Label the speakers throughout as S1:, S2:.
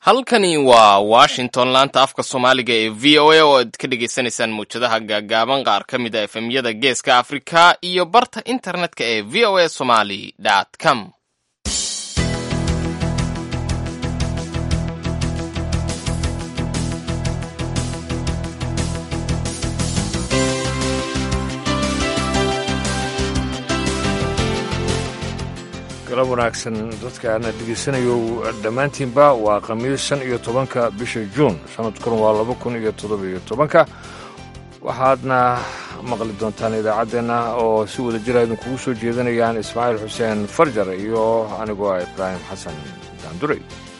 S1: halkani waa washington laanta afka soomaaliga ee v o a oo aad ka dhagaysanaysaan mawjadaha gaagaaban qaar ka mid a efemyada geeska afrika iyo barta internetka ee v o a somaly com
S2: galab wanaagsan dadkaana dhegaysanayo dhammaantiinba waa khamiis shan iyo tobanka bisha juun sanadkuna waa laba kun iyo toddobiyo tobanka waxaadna maqli doontaan idaacaddeenna oo si wada jira idinkugu soo jeedanayaan ismaaciil xuseen farjar iyo anigoo ah ibraahim xasan daanduray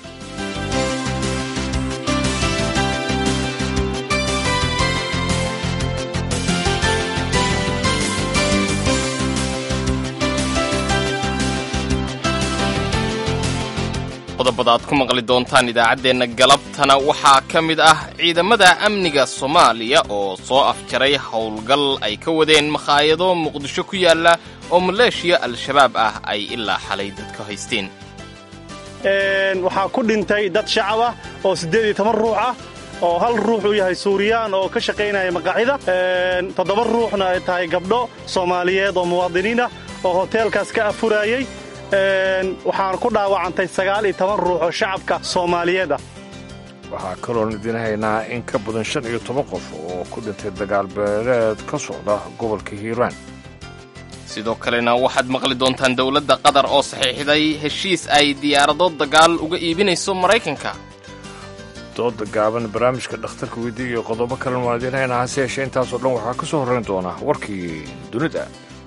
S1: qodobada aad ku maqli doontaan idaacaddeenna galabtana waxaa ka mid ah ciidamada amniga soomaaliya oo soo afjaray howlgal ay ka wadeen makhaayado muqdisho ku yaalla oo maleeshiya al-shabaab ah ay ilaa xalay dadka haysteen
S3: waxaa ku dhintay dad shacab ah oo siddeed iyo toban ruux ah oo hal ruux uu yahay suuriyaan oo ka shaqaynaya maqaaxida toddoba ruuxna ay tahay gabdho soomaaliyeed oo muwaadiniin ah oo hoteelkaas ka afuraayey waxaan ku dhaawacantay sagaal iyo toban ruux oo shacabka soomaaliyeed ah
S2: waxaa kaloon idiin haynaa in ka badan shan iyo toban qof oo ku dhintay dagaal beeleed ka socda gobolka hiiraan
S1: sidoo kalena waxaad maqli doontaan dowladda qatar oo saxiixday heshiis ay diyaarado dagaal uga iibinayso maraykanka
S2: dooda gaaban barnaamijka dhakhtarka weydii iyo qodobo kalen waan idiin haynaa hase yeeshee intaasoo dhan waxaa ka soo horrayn doona warkii dunida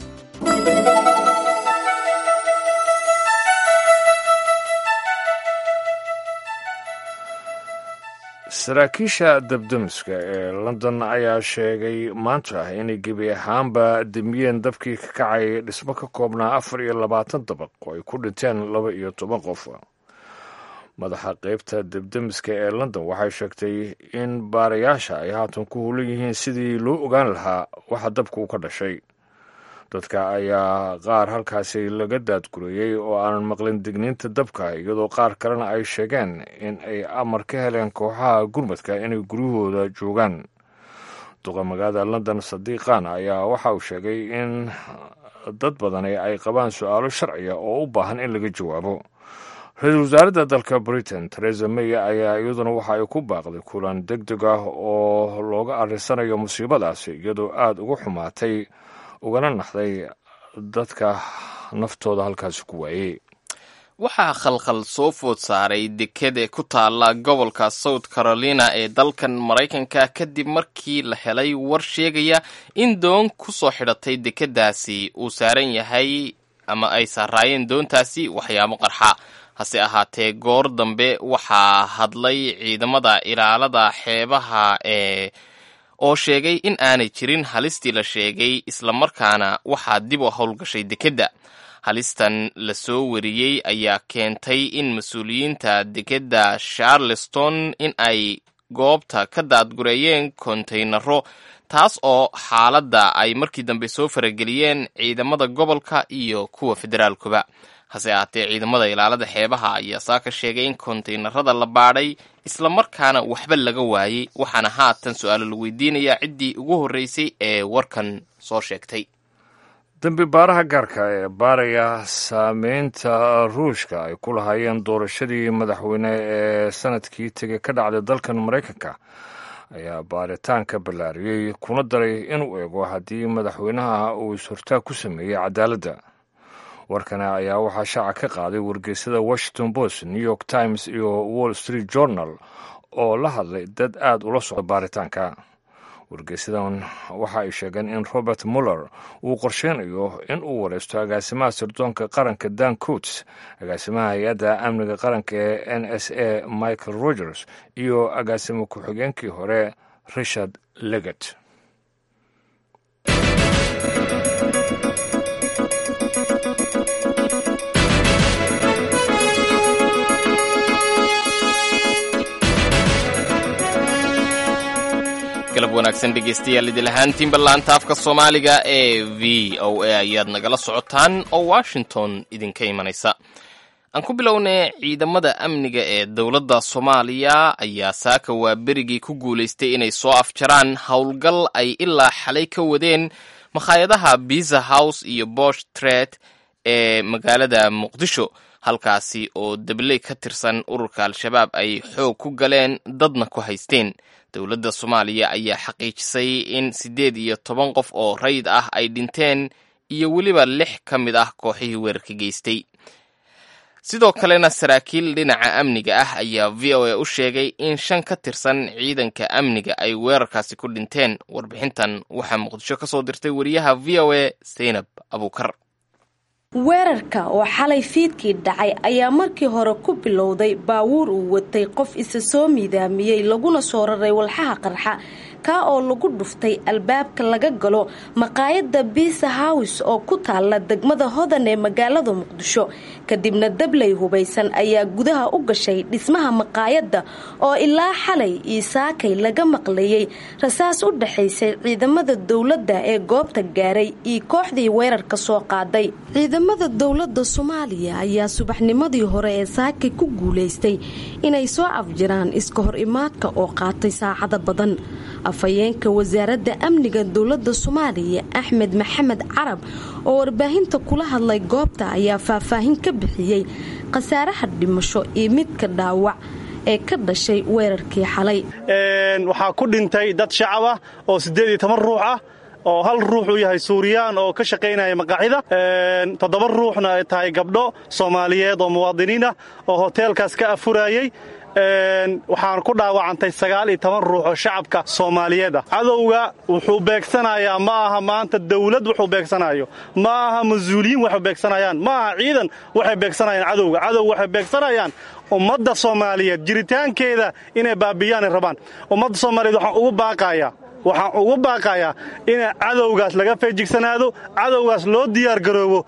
S2: saraakiisha dabdamiska ee london ayaa sheegay maanta inay gebi ahaanba demiyeen dabkii ka kacay dhismo ka koobnaa afar iyo labaatan dabaq oo ay ku dhinteen laba iyo toban qof madaxa qaybta dabdamiska ee london waxay sheegtay in baarayaasha ay haatan ku hulan yihiin sidii loo ogaan lahaa waxa dabka u ka dhashay dadka ayaa qaar halkaasi laga daadgurayey oo aanan maqlin digniinta dabka iyadoo qaar kalena ay sheegeen in ay amar ka heleen kooxaha gurmadka inay guryahooda joogaan duqa magaalada london sadiiqan ayaa waxa uu sheegay in dad badani ay qabaan su-aalo sharciya oo u baahan in laga jawaabo ra-iisul wasaaradda dalka britain teresa may ayaa iyaduna waxa ay ku baaqday kulan deg deg ah oo looga arrisanayo musiibadaasi iyadoo aada uga xumaatay ugana naxday dadka naftooda halkaasi ku waayey
S1: waxaa khalkhal soo food saaray dekede ku taalla gobolka south carolina ee dalkan maraykanka kadib markii la helay war sheegaya in doon ku soo xidhatay dekeddaasi uu saaran yahay ama ay saaraayeen doontaasi waxyaabo qarxa hase ahaatee goor dambe waxaa hadlay ciidamada ilaalada xeebaha ee oo sheegay in aanay jirin halistii la sheegay islamarkaana waxaa dib u howlgashay dekedda halistan la soo wariyey ayaa keentay in mas-uuliyiinta dekedda charleston in ay goobta ka daadgureeyeen kontaynaro taas oo xaaladda ay markii dambe soo farageliyeen ciidamada gobolka iyo kuwa federaalkuba hase ahaatee ciidamada ilaalada xeebaha ayaa saa ka sheegay in kontaynarada la baadhay islamarkaana waxba laga waayey waxaana haatan su-aalo la weydiinayaa ciddii ugu horreysay ee warkan soo sheegtay
S2: dembi baaraha gaarka ee baaraya saameynta ruushka ay ku lahaayeen doorashadii madaxweyne ee sanadkii tegey ka dhacday dalkan maraykanka ayaa baaritaanka ballaariyey kuna daray inuu eego haddii madaxweynaha uu is-hortaag ku sameeyey cadaaladda warkana ayaa waxaa shaaca ka qaaday wargeysada washington post new york times iyo wall street journal oo la hadlay dad aad ula socda baaritaanka wargeysadan waxa ay sheegeen in robert muller uu qorsheynayo in uu wareysto agaasimaha sirdoonka qaranka dan coats agaasimaha hay-adda amniga qaranka ee n s a michael rogers iyo agaasimo ku-xigeenkii hore richard leget
S1: galab wanaagsan dhegaystayaal idil ahaantiinba laanta afka soomaaliga ee v o a ayaad nagala socotaan oo washington idinka imanaysa aan ku bilownay ciidamada amniga ee dowladda soomaaliya ayaa saaka waa berigii ku guulaystay inay soo afjaraan howlgal ay ilaa xalay ka wadeen makhaayadaha biza house iyo bosh tret ee magaalada muqdisho halkaasi oo dabley ka tirsan ururka al-shabaab ay xoog ku galeen dadna ku haysteen dowladda soomaaliya ayaa xaqiijisay in siddeed iyo toban qof oo rayid ah ay dhinteen iyo weliba lix ka mid ah kooxihii weerarka geystay sidoo kalena saraakiil dhinaca amniga ah ayaa v o a u sheegay in shan ka tirsan ciidanka amniga ay weerarkaasi ku dhinteen warbixintan waxaa muqdisho ka soo dirtay wariyaha v o a zaynab abuukar
S4: weerarka oo xalay fiidkii dhacay ayaa markii hore ku bilowday baawuur uu watay qof isa soo miidaamiyey laguna soo raray walxaha qarxa kaa oo lagu dhuftay albaabka laga galo maqaayadda biisa hows oo ku taalla degmada hodan ee magaalada muqdisho kadibna dabley hubaysan ayaa gudaha u gashay dhismaha maqaayadda oo ilaa xalay iyo saakay laga maqlayay rasaas u dhaxaysay ciidamada dowladda ee goobta gaaray iyo kooxdii weerarka soo qaaday ciidamada dowladda soomaaliya ayaa subaxnimadii hore ee saakay ku guulaystay inay soo afjiraan iska hor imaadka oo qaatay saacada badan afhayeenka wasaaradda amniga dowladda soomaaliya axmed maxamed carab oo warbaahinta kula hadlay goobta ayaa faahfaahin ka bixiyey khasaaraha dhimasho iyo midka dhaawac ee ka dhashay weerarkii xalay
S3: waxaa ku dhintay dad shacab ah oo siddeed iyo toban ruux ah oo hal ruux uu yahay suuriyaan oo ka shaqaynaya maqaaxida toddoba ruuxna ay tahay gabdho soomaaliyeed oo muwaadiniin ah oo hoteelkaas ka afurayey waxaan ku dhaawacantay sagaal iyo toban ruux oo shacabka soomaaliyeed ah cadowga wuxuu beegsanayaa ma aha maanta dawlad wuxuu beegsanayo ma aha mas-uuliyiin waxay beegsanayaan ma aha ciidan waxay beegsanayaan cadowga cadowga waxay beegsanayaan ummadda soomaaliyeed jiritaankeeda inay baabiyaanay rabaan ummadda soomaaliyeed waxaan ugu baaqayaa waxaan ugu baaqayaa in cadowgaas laga feejigsanaado cadowgaas loo diyaargaroobo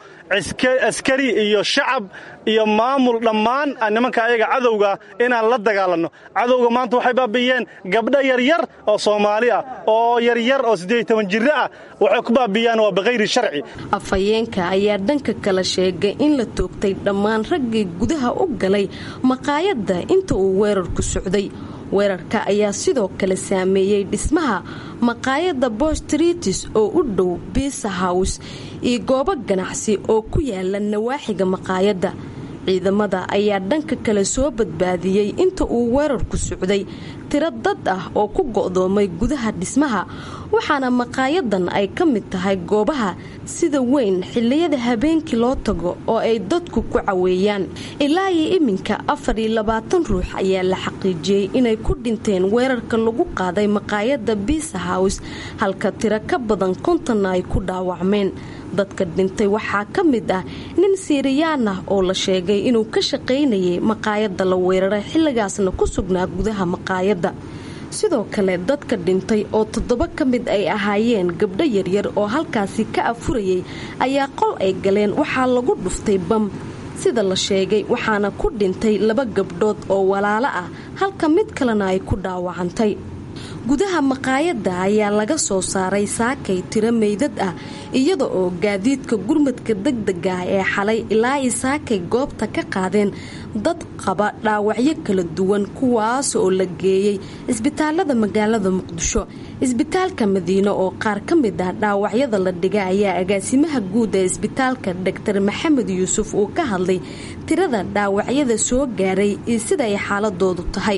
S3: askari iyo shacab iyo maamul dhammaan nimanka ayaga cadowgaa inaan la dagaalanno cadowga maanta waxay baabi'iyeen gabdho yaryar oo soomaali ah oo yaryar oo siddeed toban jirro ah waxay ku baabi'iyaan waa bikhayri sharci
S4: afhayeenka ayaa dhanka kale sheegay in la toogtay dhammaan raggii gudaha u galay maqaayadda inta uu weerarku socday weerarka ayaa sidoo kale saameeyey dhismaha maqaayadda bostritis oo u dhow biisa hows iyo goobo ganacsi oo ku yaala nawaaxiga maqaayadda ciidamada ayaa dhanka kale soo badbaadiyey inta uu weerarku socday tiro dad ah oo ku go'doomay gudaha dhismaha waxaana maqaayadan ay ka mid tahay goobaha sida weyn xilliyada habeenkii loo tago oo ay dadku ku caweeyaan ilaa iyo iminka afar iyo labaatan ruux ayaa la xaqiijiyey inay ku dhinteen weerarka lagu qaaday maqaayadda biisa hows halka tiro ka badan kontonna ay ku dhaawacmeen dadka dhintay waxaa ka mid ah nin siiriyaan ah oo la sheegay inuu ka shaqaynayay maqaayadda la weeraray xilligaasna ku sugnaa gudaha maqaayadda sidoo kale dadka dhintay oo toddoba ka mid ay ahaayeen gabdho yaryar oo halkaasi ka afurayay ayaa qol ay galeen waxaa lagu dhuftay bam sida la sheegay waxaana ku dhintay laba gabdhood oo walaalo ah halka mid kalena ay ku dhaawacantay gudaha maqaayadda ayaa laga soo saaray saakay tiro meydad ah iyada oo gaadiidka gurmadka degdega ah ee xalay ilaa i saakay goobta ka qaadeen dad qaba dhaawacyo kala duwan kuwaas oo la geeyey isbitaalada magaalada muqdisho isbitaalka madiine oo qaar ka mid ah dhaawacyada la dhiga ayaa agaasimaha guud ee isbitaalka doctor maxamed yuusuf uu ka hadlay tirada dhaawacyada soo gaaray iyo sida ay xaaladoodu tahay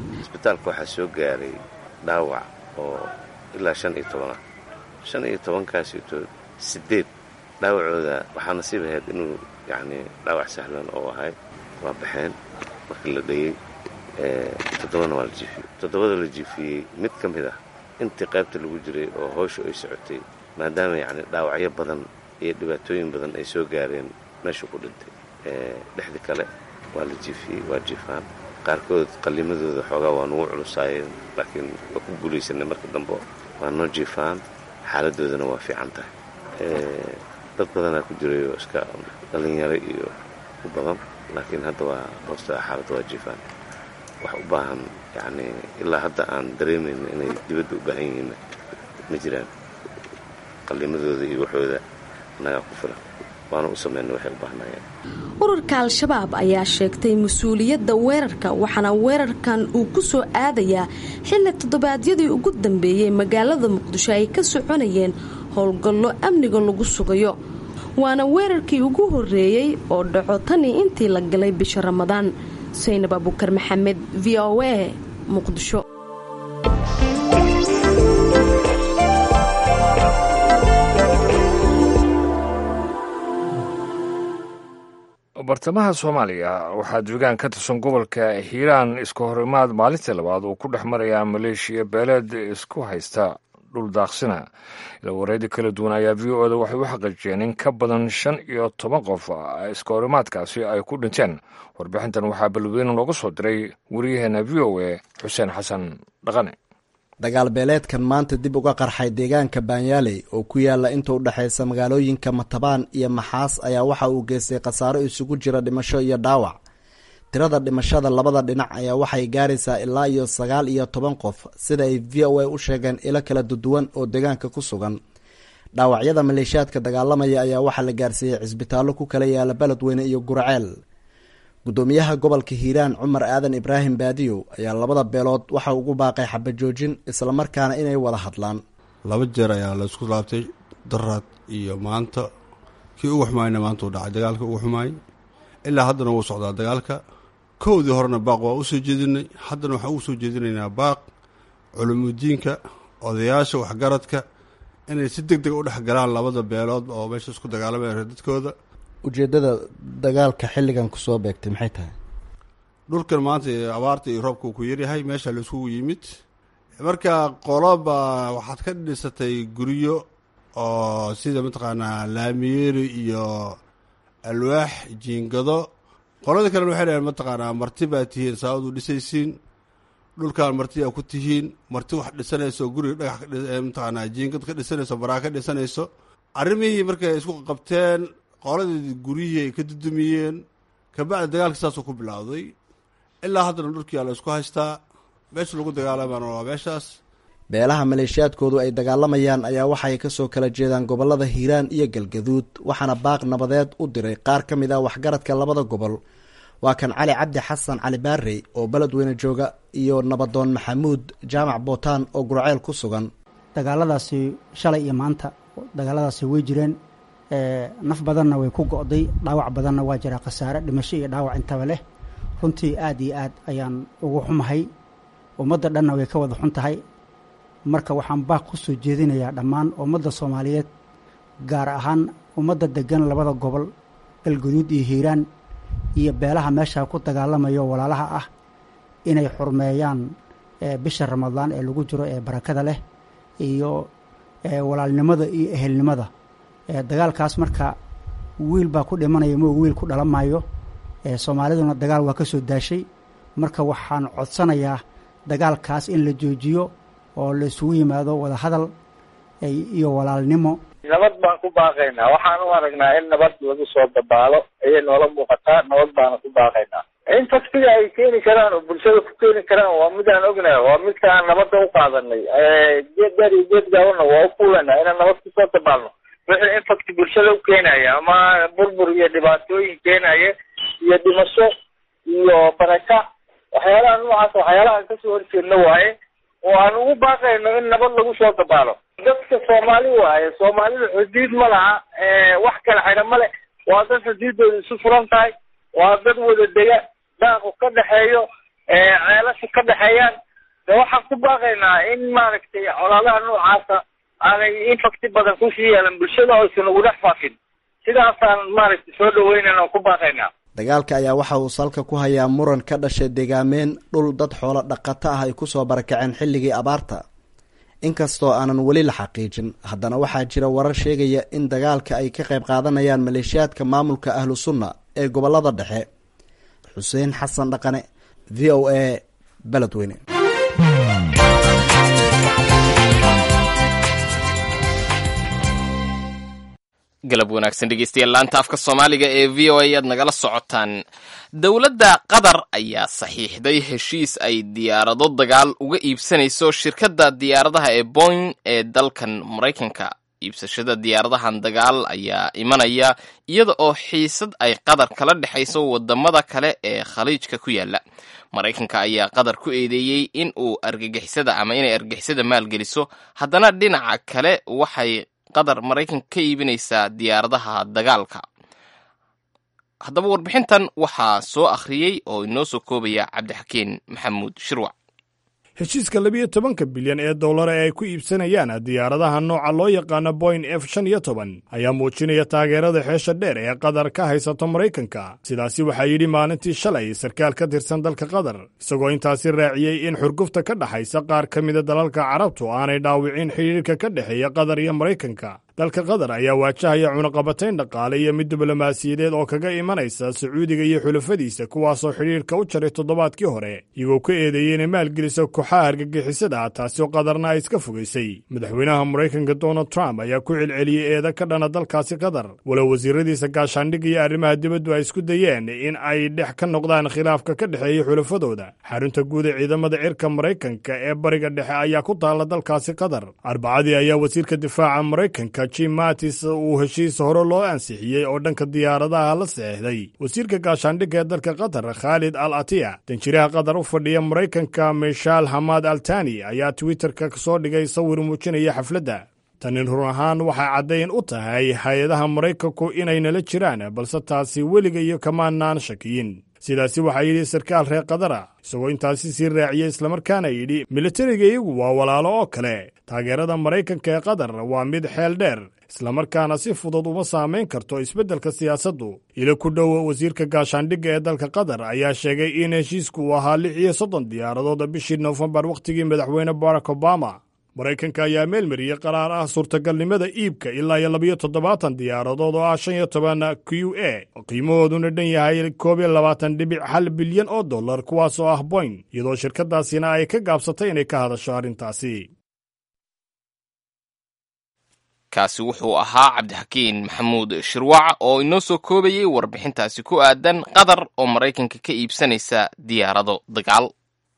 S5: dhaawac oo ilaa shan iyo tobanah shan iyo tobankaasitood siddeed dhaawacooda waxaa nasiib ahayd inuu yacnii dhaawac sahlan oo ahay waa baxeen markii la dhayey toddobana waa la jiifiyey toddobada la jiifiyey mid ka mid ah intii qaybta lagu jiray oo howshu ay socotay maadaama yacni dhaawacyo badan iyo dhibaatooyin badan ay soo gaareen meeshuu ku dhintay dhexdii kale waa la jiifiyey waa jiifaan qaarkood qallimadooda xoogaa waa nugu culusaayeen laakiin waa ku guulaysanay marka dambe waa noo jiifaan xaaladoodana waa fiican tahay dad badanaa ku jiray oo iska dhallinyaro iyo u badan laakiin hadda waa hoosta xaaladda waa jiifaan wax u baahan yacnii ilaa hadda aan dareemayna inay dibadda u baahan yihiinna ma jiraan qallimadooda iyo waxooda annagaa ku filan waana u samaynay waxay u baahnayeen
S4: ururka al-shabaab ayaa sheegtay mas-uuliyadda weerarka waxaana weerarkan uu ku soo aadayaa xilli toddobaadyadii ugu dambeeyey magaalada muqdisho ay ka soconayeen howlgallo amniga lagu sugayo waana weerarkii ugu horreeyey oo dhaco tanii intii la galay bisha ramadaan saynab abukar maxamed v o a muqdisho
S2: bartamaha soomaaliya waxaa duugaan ka tirsan gobolka hiiraan iska horimaad maalintii labaad uu ku dhex marayaa maleeshiya beeleed isku haysta dhul daaqsina ilawareedi kala duwan ayaa v o da waxay u xaqiijiyeen in ka badan shan iyo toban qof iska horimaadkaasi ay ku dhinteen warbixintan waxaa balweyne looga soo diray wariyaheena v o a xuseen xasan dhaqane
S6: dagaal beeleedkan maanta dib uga qarxay deegaanka baanyaaley oo ku yaala inta u dhexaysa magaalooyinka matabaan iyo maxaas ayaa waxa uu geystay khasaaro isugu jira dhimasho iyo dhaawac tirada dhimashada labada dhinac ayaa waxay gaaraysaa ilaa iyo sagaal iyo toban qof sida ay v o a u sheegeen ilo kala duduwan oo deegaanka ku sugan dhaawacyada maleeshiyaadka dagaalamaya ayaa waxaa la gaarsiiyey cisbitaallo ku kala yaala beledweyne iyo gurceel gudoomiyaha gobolka hiiraan cumar aadan ibraahim baadiyow ayaa labada beelood waxa ugu baaqay xabajoojin islamarkaana inay wada hadlaan
S7: laba jeer ayaa la isku laabtay daraad iyo maanta kii ugu xumaayna maanta uu dhacay dagaalka ugu xumaay ilaa haddana wuu socdaa dagaalka kowdii horena baaq waa usoo jeedinay haddana waxaan ugu soo jeedinaynaa baaq culumudiinka odayaasha waxgaradka inay si deg deg u dhex galaan labada beelood oo meesha isku dagaalamaya dadkooda
S6: ujeedada dagaalka xilligan kusoo beegtay maxay tahay
S7: dhulkan maanta abaarta iyo roobka uu ku yaryahay meesha la iskugu yimid marka qoloba waxaad ka dhisatay guryo oo sida mataqaanaa laamiyeeri iyo alwaax jiingado qolada kalena waxay dhaheen mataqaanaa marti baa tihiin saabad u dhisaysiin dhulkan marti aa ku tihiin marti wax dhisanayso guriga dhagax mataqaanaa jiingad ka dhisanayso baraa ka dhisanayso arrimihii markay isku qabteen qoladii guryihii ay ka dudumiyeen kabacdi dagaalka saasuu ku bilowday ilaa haddana dhulkii aa la isku haystaa meesha lagu dagaalamaana waa meeshaas
S6: beelaha maleeshiyaadkoodu ay dagaalamayaan ayaa waxay kasoo kala jeedaan gobolada hiiraan iyo galgaduud waxaana baaq nabadeed u diray qaar ka mid ah waxgaradka labada gobol waa kan cali cabdi xasan cali baarey oo beledweyne jooga iyo nabadoon maxamuud jaamac bootaan oo gurceel ku sugan
S8: dagaaladaasi shalay iyo maanta dagaaladaasi way jireen naf badanna way ku go'day dhaawac badanna waa jiraa khasaare dhimasho iyo dhaawac intaba leh runtii aad iyo aad ayaan ugu xumahay ummadda dhanna way ka wada xun tahay marka waxaan baaq ku soo jeedinayaa dhammaan ummadda soomaaliyeed gaar ahaan ummadda degan labada gobol galguduud iyo hiiraan iyo beelaha meesha ku dagaalamayo walaalaha ah inay xurmeeyaan bisha ramadaan ee lagu jiro ee barakada leh iyo walaalnimada iyo ehelnimada dagaalkaas marka wiil baa ku dhimanaya mo wiil ku dhalan maayo soomaaliduna dagaal waa ka soo daashay marka waxaan codsanayaa dagaalkaas in la joojiyo oo la isugu yimaado wada hadal iyo walaalnimo
S9: nabad baan ku baaqaynaa waxaan u aragnaa in nabad lagu soo dabaalo ayay noola muuqataa nabad baana ku baaqaynaa in faktiga ay keeni karaan oo bulshada ku keeni karaan waa mid aan ognahay waa midka aan nabadda u qaadanay geed dheer iyo geed gaabana waa u kuulanaa inaan nabad kusoo dabaalno wixii infacti bulshada u keenaya ama burbur iyo dhibaatooyin keenaya iyo dhimasho iyo baraka waxyaalaha noocaas waxyaalaha aan kasoo horjeedno waaye oo aan ugu baaqayno in nabad lagu soo dabaalo dadka soomaali waaye soomaalida xuduud ma laha wax kala xidha male waa dad xuduuddooda isu furan tahay waa dad wada dega daaqu ka dhexeeyo ceelasha ka dhexeeyaan de waxaan ku baaqaynaa in maaragtay colaadaha noocaasa aanay infacti badan kusii yeelan bulshada oysan ugu dhex faafin sidaasaan maaragtay soo dhaweynayna oo ku baaqaynaa
S6: dagaalka ayaa waxa uu salka ku hayaa muran ka dhashay deegaameen dhul dad xoolo dhaqato ah ay kusoo barakaceen xilligii abaarta inkastoo aanan weli la xaqiijin haddana waxaa jira warar sheegaya in dagaalka ay ka qayb qaadanayaan maleeshiyaadka maamulka ahlu sunna ee gobolada dhexe xuseen xasan dhaqane v o a beledweyne
S1: galab wanaagsan dhegeystayaal laanta afka soomaaliga ee v o a ayaad nagala socotaan dowladda qatar ayaa saxiixday heshiis ay diyaarado dagaal uga iibsanayso shirkadda diyaaradaha ee boing ee dalkan maraykanka iibsashada diyaaradahan dagaal ayaa imanaya iyada oo xiisad ay qatar kala dhexayso wadamada kale ee khaliijka ku yaala maraykanka ayaa qatar ku eedeeyey in uu argagixisada ama inay argagixisada maalgeliso haddana dhinaca kale waxay qatar maraykanka ka iibinaysaa diyaaradaha dagaalka haddaba warbixintan waxaa soo akhriyey oo inoo soo koobaya cabdixakiin maxamuud shirwac
S10: heshiiska labiyo tobanka bilyan ee dollar ee ay ku iibsanayaan diyaaradaha nooca loo yaqaano boyn f shan iyo toban ayaa muujinaya taageerada xeesha dheer ee qatar ka haysato maraykanka sidaasi waxaa yidhi maalintii shalay sarkaal ka tirsan dalka qatar isagoo intaasi raaciyey in xurgufta ka dhexaysa qaar ka mida dalalka carabtu aanay dhaawicin xidhiirka ka dhexeeya qatar iyo maraykanka dalka qatar ayaa waajahaya cunaqabatayn dhaqaale iyo mid diblomaasiyadeed oo kaga imanaysa sacuudiga iyo xulafadiisa kuwaasoo xidhiirka u jaray toddobaadkii hore iyagoo ka eedeeyey inay maalgeliso kooxaha argagixisada taasoo qatarna ay iska fogaysay madaxweynaha maraykanka donald trump ayaa ku celceliyey eeda ka dhana dalkaasi qatar walow wasiiradiisa gaashaandhigga iyo arrimaha dibaddu ay isku dayeen in ay dhex ka noqdaan khilaafka ka dhexeeya xulafadooda xarunta guud ee ciidamada cirka maraykanka ee bariga dhexe ayaa ku taalla dalkaasi qatar arbacadii ayaa wasiirka difaaca maraykanka jim matis uu heshiis hore loo ansixiyey oo dhanka diyaaradaha la seexday wasiirka gaashaandhigga ee dalka qatar khaalid al atiya danjiraha qatar u fadhiya maraykanka mishaal hamad altani ayaa twitterka soo dhigay sawir muujinaya xafladda tani run ahaan waxay caddayn u tahay hay-adaha maraykanku inay nala jiraan balse taasi weliga iyo kamaanaan shakiyin sidaasi waxaa yidhi sarkaal reer qadara isagoo intaasi sii raaciyey islamarkaana yidhi militariga iyagu waa walaalo oo kale taageerada maraykanka ee qatar waa mid xeel dheer islamarkaana si fudud uma saamayn karto isbeddelka siyaasaddu ilo ku dhow wasiirka gaashaandhigga ee dalka qatar ayaa sheegay in heshiisku uu ahaa lix iyo soddon diyaaradood bishii nofembar wakhtigii madaxweyne barack obama maraykanka ayaa meelmariyey qaraar ah suurtagalnimada iibka ilaa iyo labiyo toddobaatan diyaaradood oo ah shan iyo toban q a qiimahooduna dhan yahay koob iyo labaatan dhibic hal bilyan oo dollar kuwaas oo ah boyn iyadoo shirkadaasina ay ka gaabsatay inay ka hadasho arrintaasi
S1: kaasi wuxuu ahaa cabdixakiin maxamuud shirwac oo inoo soo koobayey warbixintaasi ku aadan qatar oo maraykanka ka iibsanaysa diyaarado dagaal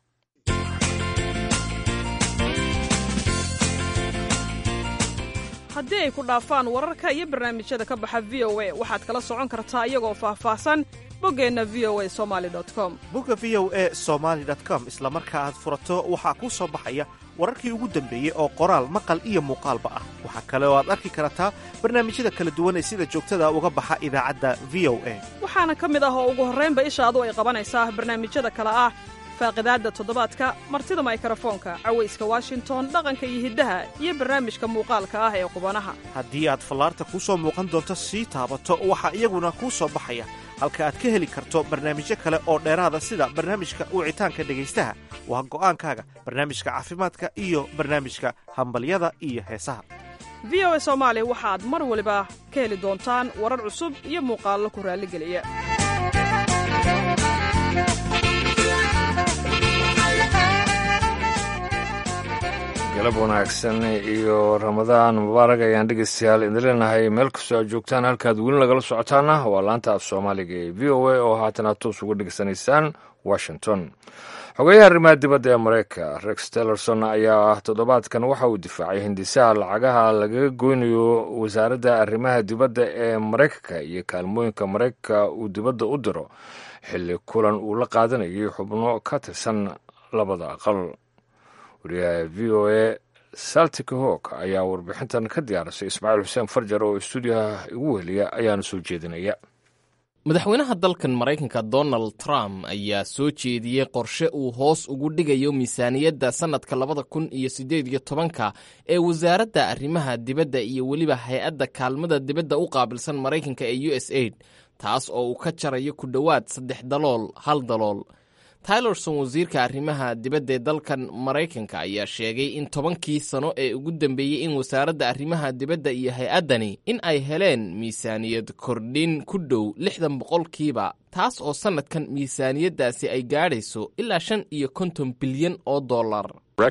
S11: haddii ay ku dhaafaan wararka iyo barnaamijyada ka baxa v o a waxaad kala socon kartaa iyagoo faahfaahsan boggeenna v o a somali com
S12: bogga v o e somaali com isla marka aad furato waxaa kuu soo baxaya wararkii ugu dambeeyey oo qoraal maqal iyo muuqaalba ah waxaa kale oo aad arki kartaa barnaamijyada kala duwan ee sida joogtada uga baxa idaacadda v o a
S11: waxaana ka mid ah oo ugu horraynba ishaadu ay qabanaysaa barnaamijyada kale ah faaqidaadda toddobaadka martida maykarafoonka cawayska washington dhaqanka iyo hiddaha iyo barnaamijka muuqaalka ah ee qubanaha
S12: haddii aad fallaarta kuu soo muuqan doonto sii taabato waxaa iyaguna kuu soo baxaya halka aad ka heli karto barnaamijyo kale oo dheeraada sida barnaamijka wicitaanka dhegaystaha waa go'aankaaga barnaamijka caafimaadka iyo barnaamijka hambalyada iyo heesaha
S11: v o a soomaali waxaad mar waliba ka heli doontaan warar cusub iyo muuqaallo ku raalligeliya
S2: galab wanaagsan iyo ramadaan mubaarak ayaan dhegeystayaal idin leenahay meel kastoo aad joogtaan halkaad weli nagala socotaana waa laanta af soomaaliga ee v o a oo haatan aad toos uga dhegeysanaysaan washington xogeyaha arrimaha dibadda ee mareykanka rex tellerson ayaa toddobaadkan waxa uu difaacay hindisaha lacagaha lagaga goynayo wasaaradda arrimaha dibadda ee mareykanka iyo kaalmooyinka mareykanka uu dibadda u diro xilli kulan uu la qaadanayay xubno ka tirsan labada aqal wariyaha v o a saltika hog ayaa warbixintan ka diyaarisay ismaaciil xuseen farjar oo stuudiyaha igu weheliya ayaana soo jeedinaya
S1: madaxweynaha dalkan maraykanka donald trump ayaa soo jeediyey qorshe uu hoos ugu dhigayo miisaaniyadda sannadka labada kun iyo siddeed iyo tobanka ee wasaaradda arrimaha dibadda iyo weliba hay-adda kaalmada dibadda u qaabilsan maraykanka ee u s aid taas oo uu ka jarayo ku dhowaad saddex dalool hal dalool tylerson wasiirka arrimaha dibadda ee dalkan maraykanka ayaa sheegay in tobankii sano ee ugu dambeeyey in wasaaradda arrimaha dibadda iyo hay-addani in ay heleen miisaaniyad kordhin ku dhow lixdan boqolkiiba taas oo sannadkan miisaaniyaddaasi ay gaadhayso ilaa shan iyo konton bilyan oo dollar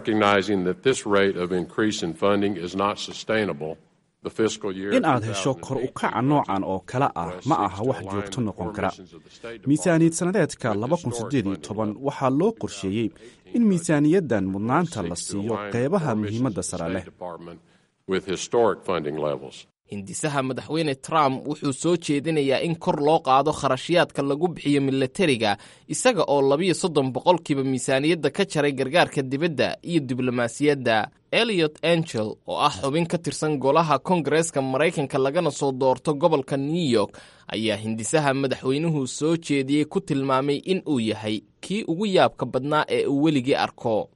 S13: in aad hesho kor u kaca noocan oo kale ah ma aha wax joogto noqon kara miisaaniyad sannadeedka waxaa loo qorsheeyey in miisaaniyaddan mudnaanta la siiyo qeybaha muhiimadda sare leh
S1: hindisaha madaxweyne trump wuxuu soo jeedinayaa in kor loo qaado kharashyaadka lagu bixiyo milatariga isaga oo labiyo soddon boqolkiiba miisaaniyadda ka jaray gargaarka dibadda iyo diblomaasiyadda eliot angel oo ah xubin ka tirsan golaha kongareeska maraykanka lagana soo doorto gobolka new york ayaa hindisaha madaxweynuhu soo jeediyey ku tilmaamay in uu yahay kii ugu yaabka badnaa ee uu weligii arko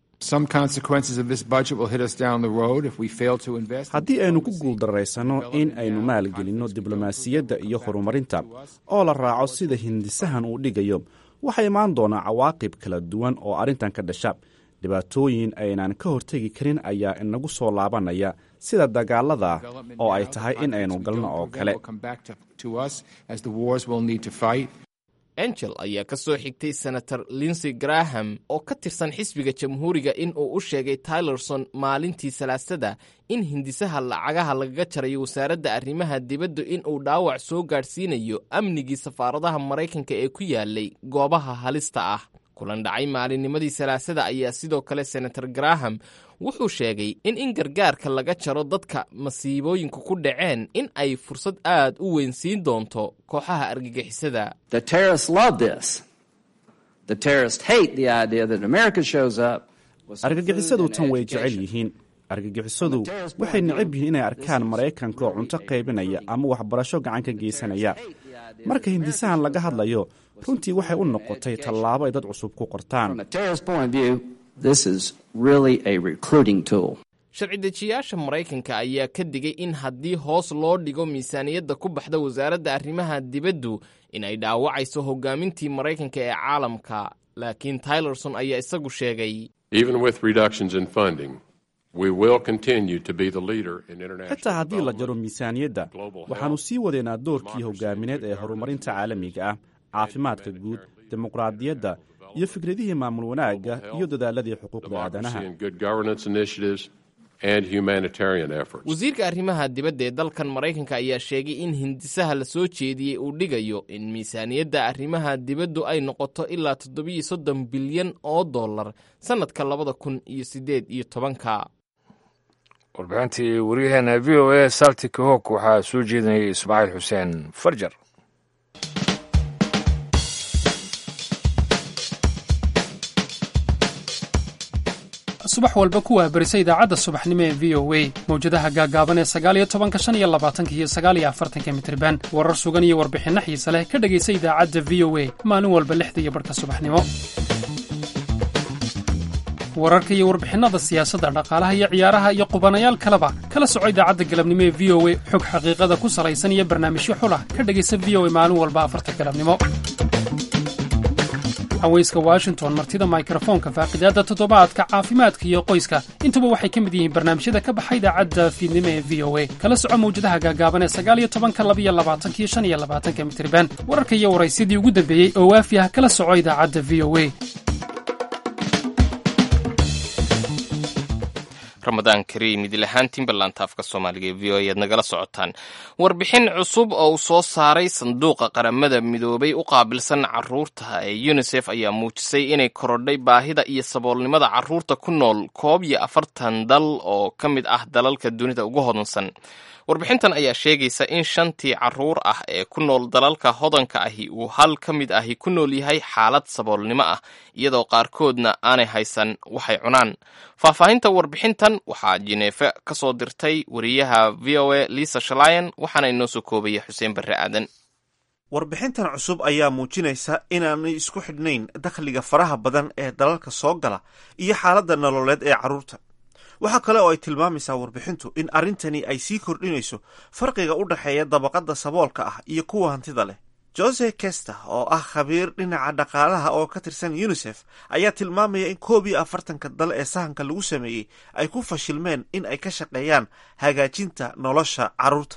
S13: haddii aynu ku guuldarraysanno in aynu maalgelinno diblomaasiyadda iyo horumarinta oo la raaco sida hindisahan uu dhigayo waxaa imaan doonaa cawaaqib kala duwan oo arrintan ka dhasha dhibaatooyin aynaan ka hortegi karin ayaa inagu soo laabanaya sida dagaalada oo ay tahay in aynu galno oo kale
S1: angel ayaa ka soo xigtay senator linsey graham oo ka tirsan xisbiga jamhuuriga in uu u sheegay tylerson maalintii salaasada in hindisaha lacagaha lagaga jarayo wasaaradda arrimaha dibadda in uu dhaawac soo gaadhsiinayo amnigii safaaradaha maraykanka ee ku yaalay goobaha halista ah kulan dhacay maalinnimadii salaasada ayaa sidoo kale senator graham wuxuu sheegay in in gargaarka laga jaro dadka masiibooyinku ku dhaceen in ay fursad aad u weyn siin doonto kooxaha argagixisada
S13: argagixisadu tan way jecel yihiin argagixisadu waxay necab yihiin inay arkaan maraykanka oo cunto qaybinaya ama waxbarasho gacan ka geysanaya marka hindisahan laga hadlayo runtii waxay u noqotay tallaabo ay dad cusub ku qortaan
S1: sharci dejiyaasha maraykanka ayaa ka digay in haddii hoos loo dhigo miisaaniyadda ku baxda wasaaradda arrimaha dibaddu in ay dhaawacayso hogaamintii maraykanka ee caalamka laakiin tylerson ayaa isagu sheegay
S13: xitaa haddii la jaro miisaaniyadda waxaannu sii wadaynaa doorkii hogaamineed ee horumarinta caalamiga ah caafimaadka guud dimuqraadiyadda iyo fikradihii maamul wanaagga iyo dadaaladii xuquuqda aadanaha
S1: wasiirka arrimaha dibadda ee dalkan maraykanka ayaa sheegay in hindisaha la soo jeediyey uu dhigayo in miisaaniyadda arrimaha dibaddu ay noqoto ilaa toddobiyo soddon bilyan oo dollar sannadka labada kun iyo siddeed iyo tobanka
S2: warbixintii waryaheena v o a saltika hok waxaa soo jeedinayay ismaaciil xuseen farjar
S14: subax walba ku waabarisa idaacadda subaxnimo ee v o a mawjadaha gaagaaban ee sagaaliyo tobanka shan iyo labaatanka iyo sagaaliyo afartanka mitriban warar sugan iyo warbixinno xiise leh ka dhegaysa idaacadda v o a maalin walba lixda iyo barhka subaxnimo wararka iyo warbixinnada siyaasadda dhaqaalaha iyo ciyaaraha iyo qubanayaal kaleba kala soco idaacadda galabnimo ee v o a xog xaqiiqada ku salaysan iyo barnaamijyo xulah ka dhegaysa v o a maalin walba afarta galabnimo haweyska washington martida mikrofoonka faaqidaadda toddobaadka caafimaadka iyo qoyska intuba waxay ka mid yihiin barnaamijyada ka baxa idaacadda fiidnimo ee v o a kala soco mawjadaha gaagaaban ee sagaaliyo tobanka labiyo labaatanka iyo shan iyo labaatanka mitriban wararka iyo waraysyadii ugu dambeeyey oo waafi ah kala soco idaacadda v o a
S1: ramadaan kariim idil ahaantiin ballaanta afka soomaaliga ee v o ayaad nagala socotaan warbixin cusub oo uu soo saaray sanduuqa qaramada midoobay u qaabilsan caruurta ee unisef ayaa muujisay inay korodhay baahida iyo saboolnimada caruurta ku nool koob iyo afartan dal oo ka mid ah dalalka dunida ugu hodansan warbixintan ayaa sheegaysa in shantii caruur ah ee ku nool dalalka hodanka ahi uu hal ka mid ahi ku nool yahay xaalad saboolnimo ah iyadoo qaarkoodna aanay haysan waxay cunaan faahfaahinta warbixintan waxaa jineefe ka soo dirtay wariyaha v o a lisa shalayan waxaana inoo soo koobaya xuseen barre aadan
S12: warbixintan cusub ayaa muujinaysa inaanay isku xidhnayn dakhliga faraha badan ee dalalka soo gala iyo xaaladda nololeed ee carruurta waxaa kale oo ay tilmaamaysaa warbixintu in arrintani ay sii kordhinayso farqiga u dhexeeya dabaqadda saboolka ah iyo kuwa hantida leh jose kester oo ah khabiir dhinaca dhaqaalaha oo ka tirsan unisef ayaa tilmaamaya in koob iyo afartanka dal ee sahanka lagu sameeyey ay ku fashilmeen in ay ka shaqeeyaan hagaajinta nolosha carruurta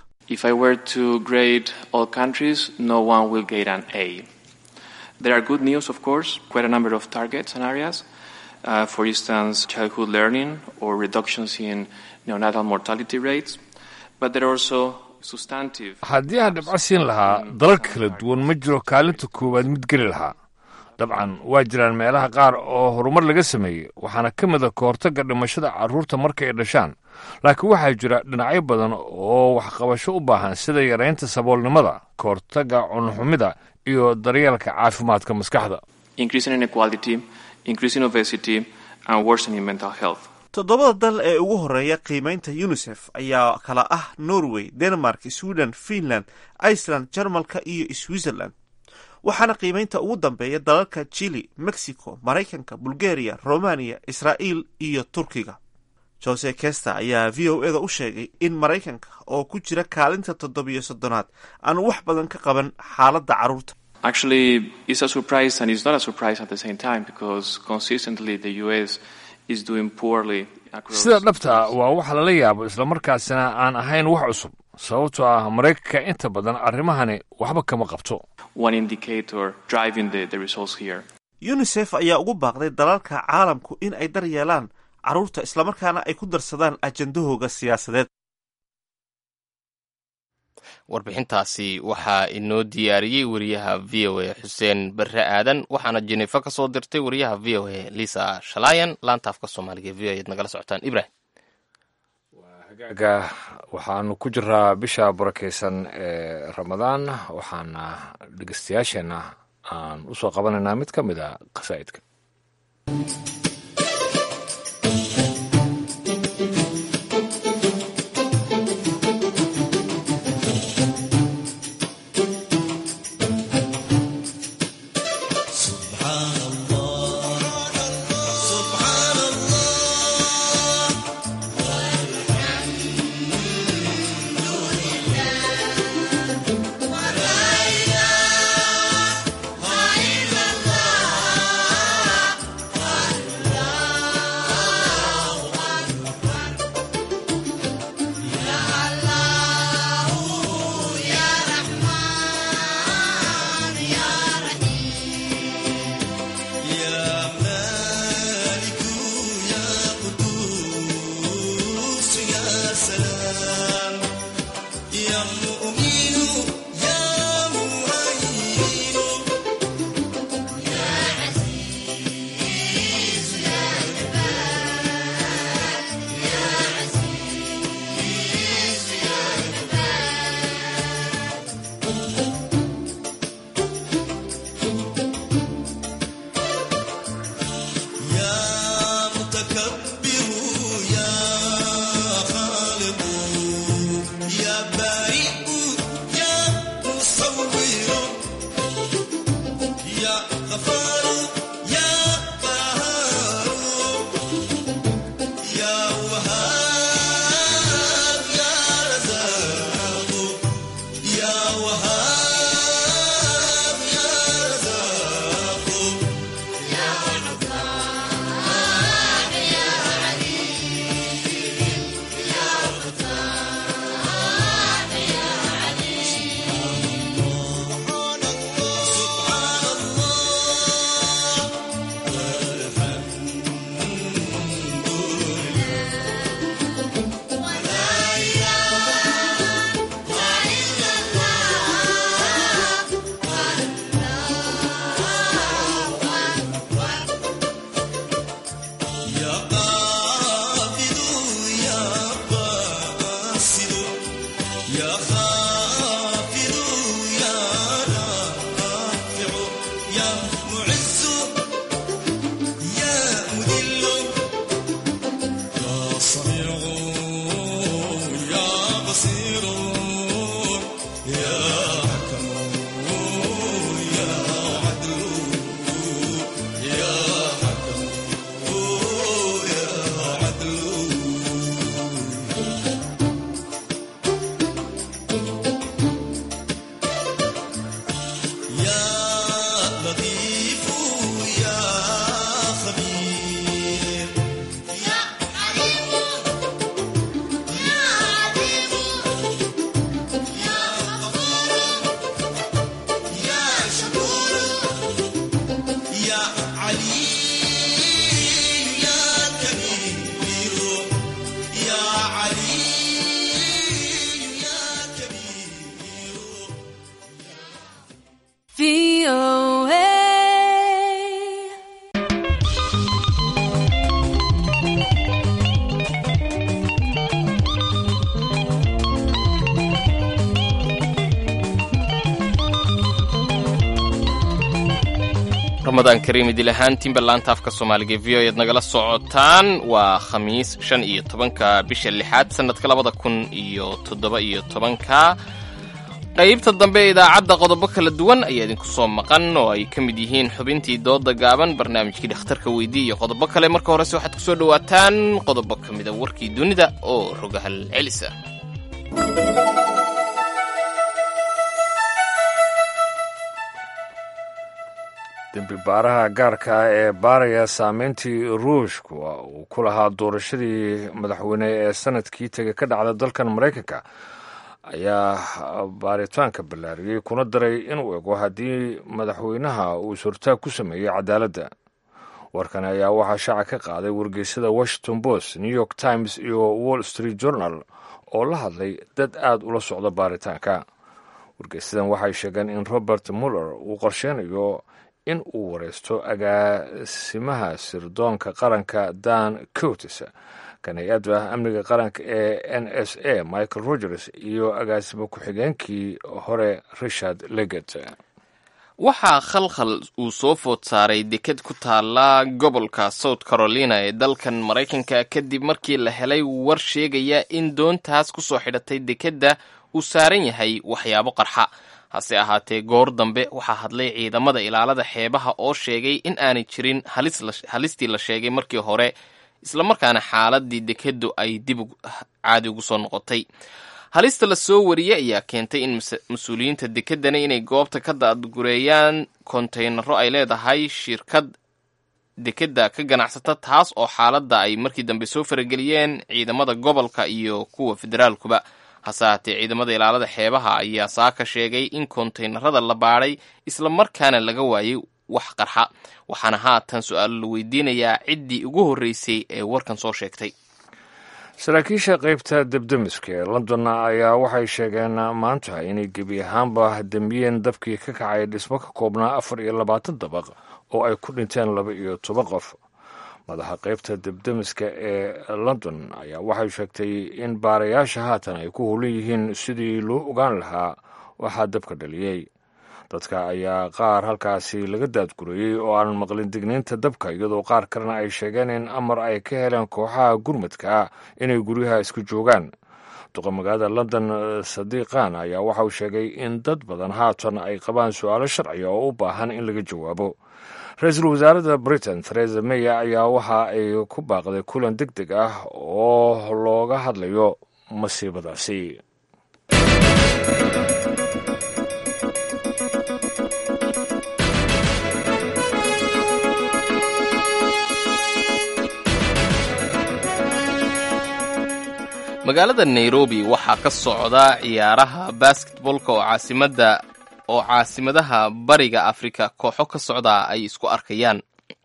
S15: There are good news, of course, quite a number of targets and areas. Uh, for instance, childhood learning or reductions in neonatal mortality rates. But there are also substantive.
S2: haddii aan dhibco siin lahaa dalal kala duwan ma jiro kaalinta koowaad mid geli lahaa dabcan waa jiraan meelaha qaar oo horumar laga sameeyey waxaana ka mid a kahortagga dhimashada carruurta marka ay dhashaan laakiin waxaa jira dhinacyo badan oo waxqabasho u baahan sida yaraynta saboolnimada kahortagga cunxumida iyo daryeelka caafimaadka maskaxda
S15: increasing inequality, increasing obesity, and worsening mental health.
S12: toddobada dal ee ugu horeeya qiimaynta unisef ayaa kala ah norway denmark sweden finland iceland jarmalka iyo switzerland waxaana qiimaynta ugu dambeeya dalalka chili mexico maraykanka bulgaria romania israa'iil iyo turkiga jose kester ayaa v o eda u sheegay in maraykanka oo ku jira kaalinta toddobiyo soddonaad aanu wax badan ka qaban xaaladda carruurta
S15: Actually, it's a surprise and it's not a surprise at the same time because consistently the US is doing poorly across.
S2: sida dhabta waa wax lala yaabo islamarkaasina aan ahayn wax cusub sababtoo ah maraykanka inta badan arrimahani waxba kama qabto
S15: One indicator driving the, the results here.
S12: unisef ayaa ugu baaqday dalalka caalamku in ay daryeelaan carruurta islamarkaana ay ku darsadaan ajandahooga siyaasadeed
S1: warbixintaasi waxaa inoo diyaariyey wariyaha v o a xuseen barre aadan waxaana jenefa ka soo dirtay wariyaha v o a lisa shalayan laanta afka soomaaliga e v o a ad nagala socotaan ibrahim
S2: hagaaga waxaanu ku jiraa bisha barakaysan ee ramadaan waxaana dhegeystayaasheenna aan u soo qabanaynaa mid ka mid a qasaa'idka
S16: الله
S1: ramadaan kariim idil ahaantiinba laanta afka soomaaliga v o eed nagala socotaan waa khamiis shan iyo tobanka bisha lixaad sannadka labada kun iyo toddoba iyo tobanka qaybta dambe ee idaacadda qodobo kala duwan ayaa idinku soo maqan oo ay ka mid yihiin xubintii dooda gaaban barnaamijkii dhakhtarka weydii iyo qodobo kale marka horese waxaad kusoo dhowaataan qodobo ka mida warkii dunida oo rogahal celisa
S2: dembi baaraha gaarka ah ee baaraya saameyntii ruushku uu ku lahaa doorashadii madaxweyne ee sanadkii tegay ka dhacda dalkan maraykanka ayaa baaritaanka ballaariyey kuna daray inuu ego haddii madaxweynaha uu is-hortaag ku sameeyey cadaaladda warkan ayaa waxaa shaaca ka qaaday wargeysada washington post new york times iyo wall street journal oo la hadlay dad aad ula socda baaritaanka wargeysadan waxay sheegeen in robert muller uu qorsheynayo in uu wareysto agaasimaha sirdoonka qaranka dan cotes kan hay-adda amniga qaranka ee n s a michael rogers iyo agaasimo ku-xigeenkii hore richard leget
S1: waxaa khalkhal uu soo food saaray deked ku taala gobolka south carolina ee dalkan maraykanka kadib markii la helay war sheegaya in doontaas ku soo xidhatay dekedda uu saaran yahay waxyaabo qarxa hase ahaatee goor dambe waxaa hadlay ciidamada ilaalada xeebaha oo sheegay in aanay jirin halistii la sheegay markii hore islamarkaana xaaladii dekeddu ay dib caadi ugu soo noqotay halista la soo wariyey ayaa keentay in mas-uuliyiinta dekedani inay goobta ka daadgureeyaan kontaynaro ay leedahay shirkad dekedda ka ganacsata taas oo xaaladda ay markii dambe soo farageliyeen ciidamada gobolka iyo kuwa federaalkuba hase ahaatee ciidamada ilaalada xeebaha ayaa saaka sheegay in kontaynarada la baadhay islamarkaana laga waayey wax qarxa waxaana haatan su-aalo la weydiinayaa ciddii ugu horreysay ee warkan soo sheegtay
S2: saraakiisha qaybta debdemiska ee london ayaa waxay sheegeen maanta inay gebi ahaanba demiyeen dabkii ka kacay dhismo ka koobnaa afar iyo labaatan dabaq oo ay ku dhinteen laba iyo toban qof madaxa qaybta debdemiska ee london ayaa waxay sheegtay in baarayaasha haatan ay ku hulan yihiin sidii loo ogaan lahaa waxaa dabka dhaliyey dadka ayaa qaar halkaasi laga daadgurayey oo aanan maqlin digniinta dabka iyadoo qaar kalena ay sheegeen in amar ay ka heleen kooxaha gurmadka inay guryaha isku joogaan duqa magaalada london sadiiqan ayaa waxa uu sheegay in dad badan haatan ay qabaan su-aalo sharciga oo u baahan in laga jawaabo ra-iisul wasaaradda britain theresa may ayaa waxa ay ku baaqday kulan deg deg ah oo looga hadlayo masiibadaasi
S1: magaalada nairobi waxaa ka socda ciyaaraha basketbolka oo caasimada oo caasimadaha bariga afrika kooxo ka socda ay isku arkayaan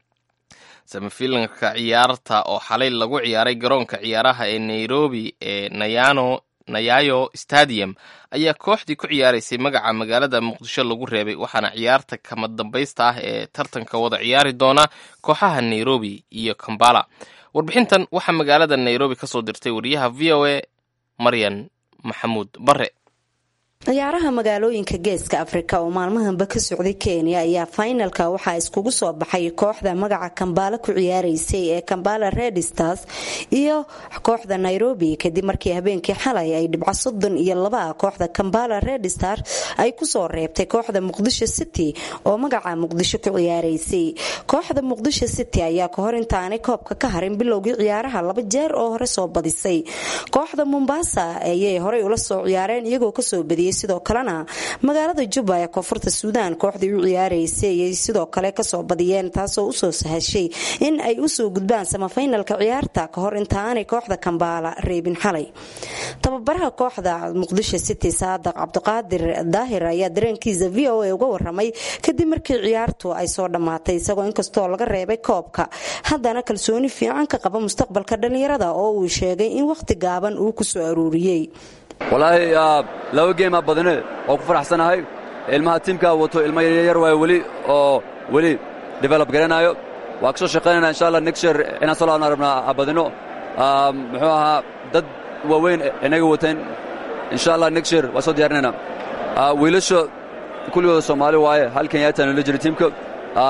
S1: samifilanka ciyaarta oo xalay lagu ciyaaray garoonka ciyaaraha ee nairobi ee nayano nayayo stadium ayaa kooxdii ku ciyaaraysay magaca magaalada muqdisho lagu reebay waxaana ciyaarta kama dambaysta ah ee tartanka wada ciyaari doona kooxaha nairobi iyo kambala warbixintan waxaa magaalada nairobi ka soo dirtay wariyaha v o a maryan maxamuud bare
S16: ciyaaraha magaalooyinka geeska afrika oo maalmahanba ka socday kenya ayaa fainalka waxaa iskugu soo baxay kooxda magaca kambaala ku ciyaaraysay ee kambala redstars iyo kooxda nairobi kadib markii habeenkii xalay ay dhibco soddon iyo laba kooxda kambala redstars ay kusoo reebtay kooxda muqdisho city oo magaca muqdisho ku ciyaaraysay kooxda muqdisho city ayaa kahor intaanay koobka ka harin bilowgii ciyaaraha laba jeer oo hore soo badisay kooxda mombasa ayay horey ula soo ciyaareen iyagoo kasoo badiyay sidoo kalena magaalada juba ee koonfurta suudaan kooxdii u ciyaaraysay ayay sidoo kale kasoo badiyeen taasoo usoo sahashay in ay usoo gudbaan samafaynalka ciyaarta kahor intaanay kooxda kambaala reebin xalay tababaraha kooxda muqdisho city saadaq cabdiqaadir daahir ayaa dareenkiisa v o a uga waramay kadib markii ciyaartu ay soo dhammaatay isagoo inkastoo laga reebay koobka haddana kalsooni fiican ka qaba mustaqbalka dhalinyarada oo uu sheegay in wakhti gaaban uu kusoo aruuriyey
S17: walaahi laba geemaa badane oo ku faraxsanahay ilmaha tiimkaa wato ilmo yaryar waay weli oo weli develop garanaayo waa ka soo shaqaynayna insha allah next year inaan soo laabna rabnaa badino muxuu ahaa dad waaweyn inaga wateen insha allah next year waa soo diyaarinayna wiilasha kulligooda soomaali waaye hal kenyaatan la jira tiimka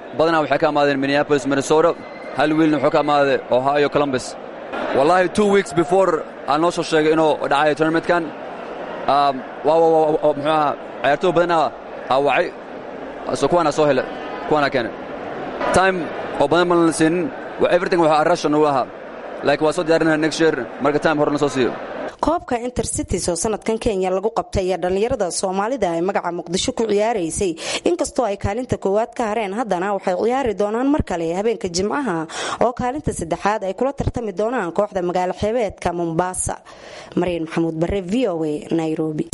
S17: badanaa waxay ka amaadeen minneapolis minnesota hal wiilna wuxuu ka amaaday ohio columbus wallaahi two weeks before aan noo soo sheegay inuu dhacayo tournamentkan muxuu ahaa ciyaartooy badanaa aa wacay so kuwaanaa soo hele kuwaanaa keenay time oo badan baan la siinin everything waxaa russian u ahaa laakiin waa soo diyaarinaya next year marka time hore na soo siiyo
S16: koobka intercities oo sanadkan kenya lagu qabtay ayaa dhallinyarada soomaalida ay magaca muqdisho ku ciyaaraysay inkastoo ay kaalinta koowaad ka hareen haddana waxay ciyaari doonaan mar kale habeenka jimcaha oo kaalinta saddexaad ay kula tartami doonaan kooxda magaalo xeebeedka mombasa maryan maxamuud bare v o a nairobi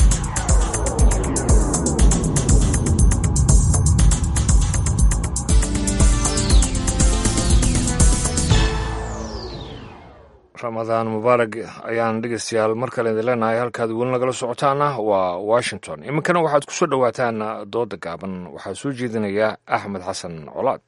S2: ramadaan mubaarag ayaan dhegeystayaal mar kale idin leenahay halkaad weli nagala socotaana waa washington iminkana waxaad ku soo dhowaataan dooda gaaban waxaa soo jeedinaya axmed xasan colaad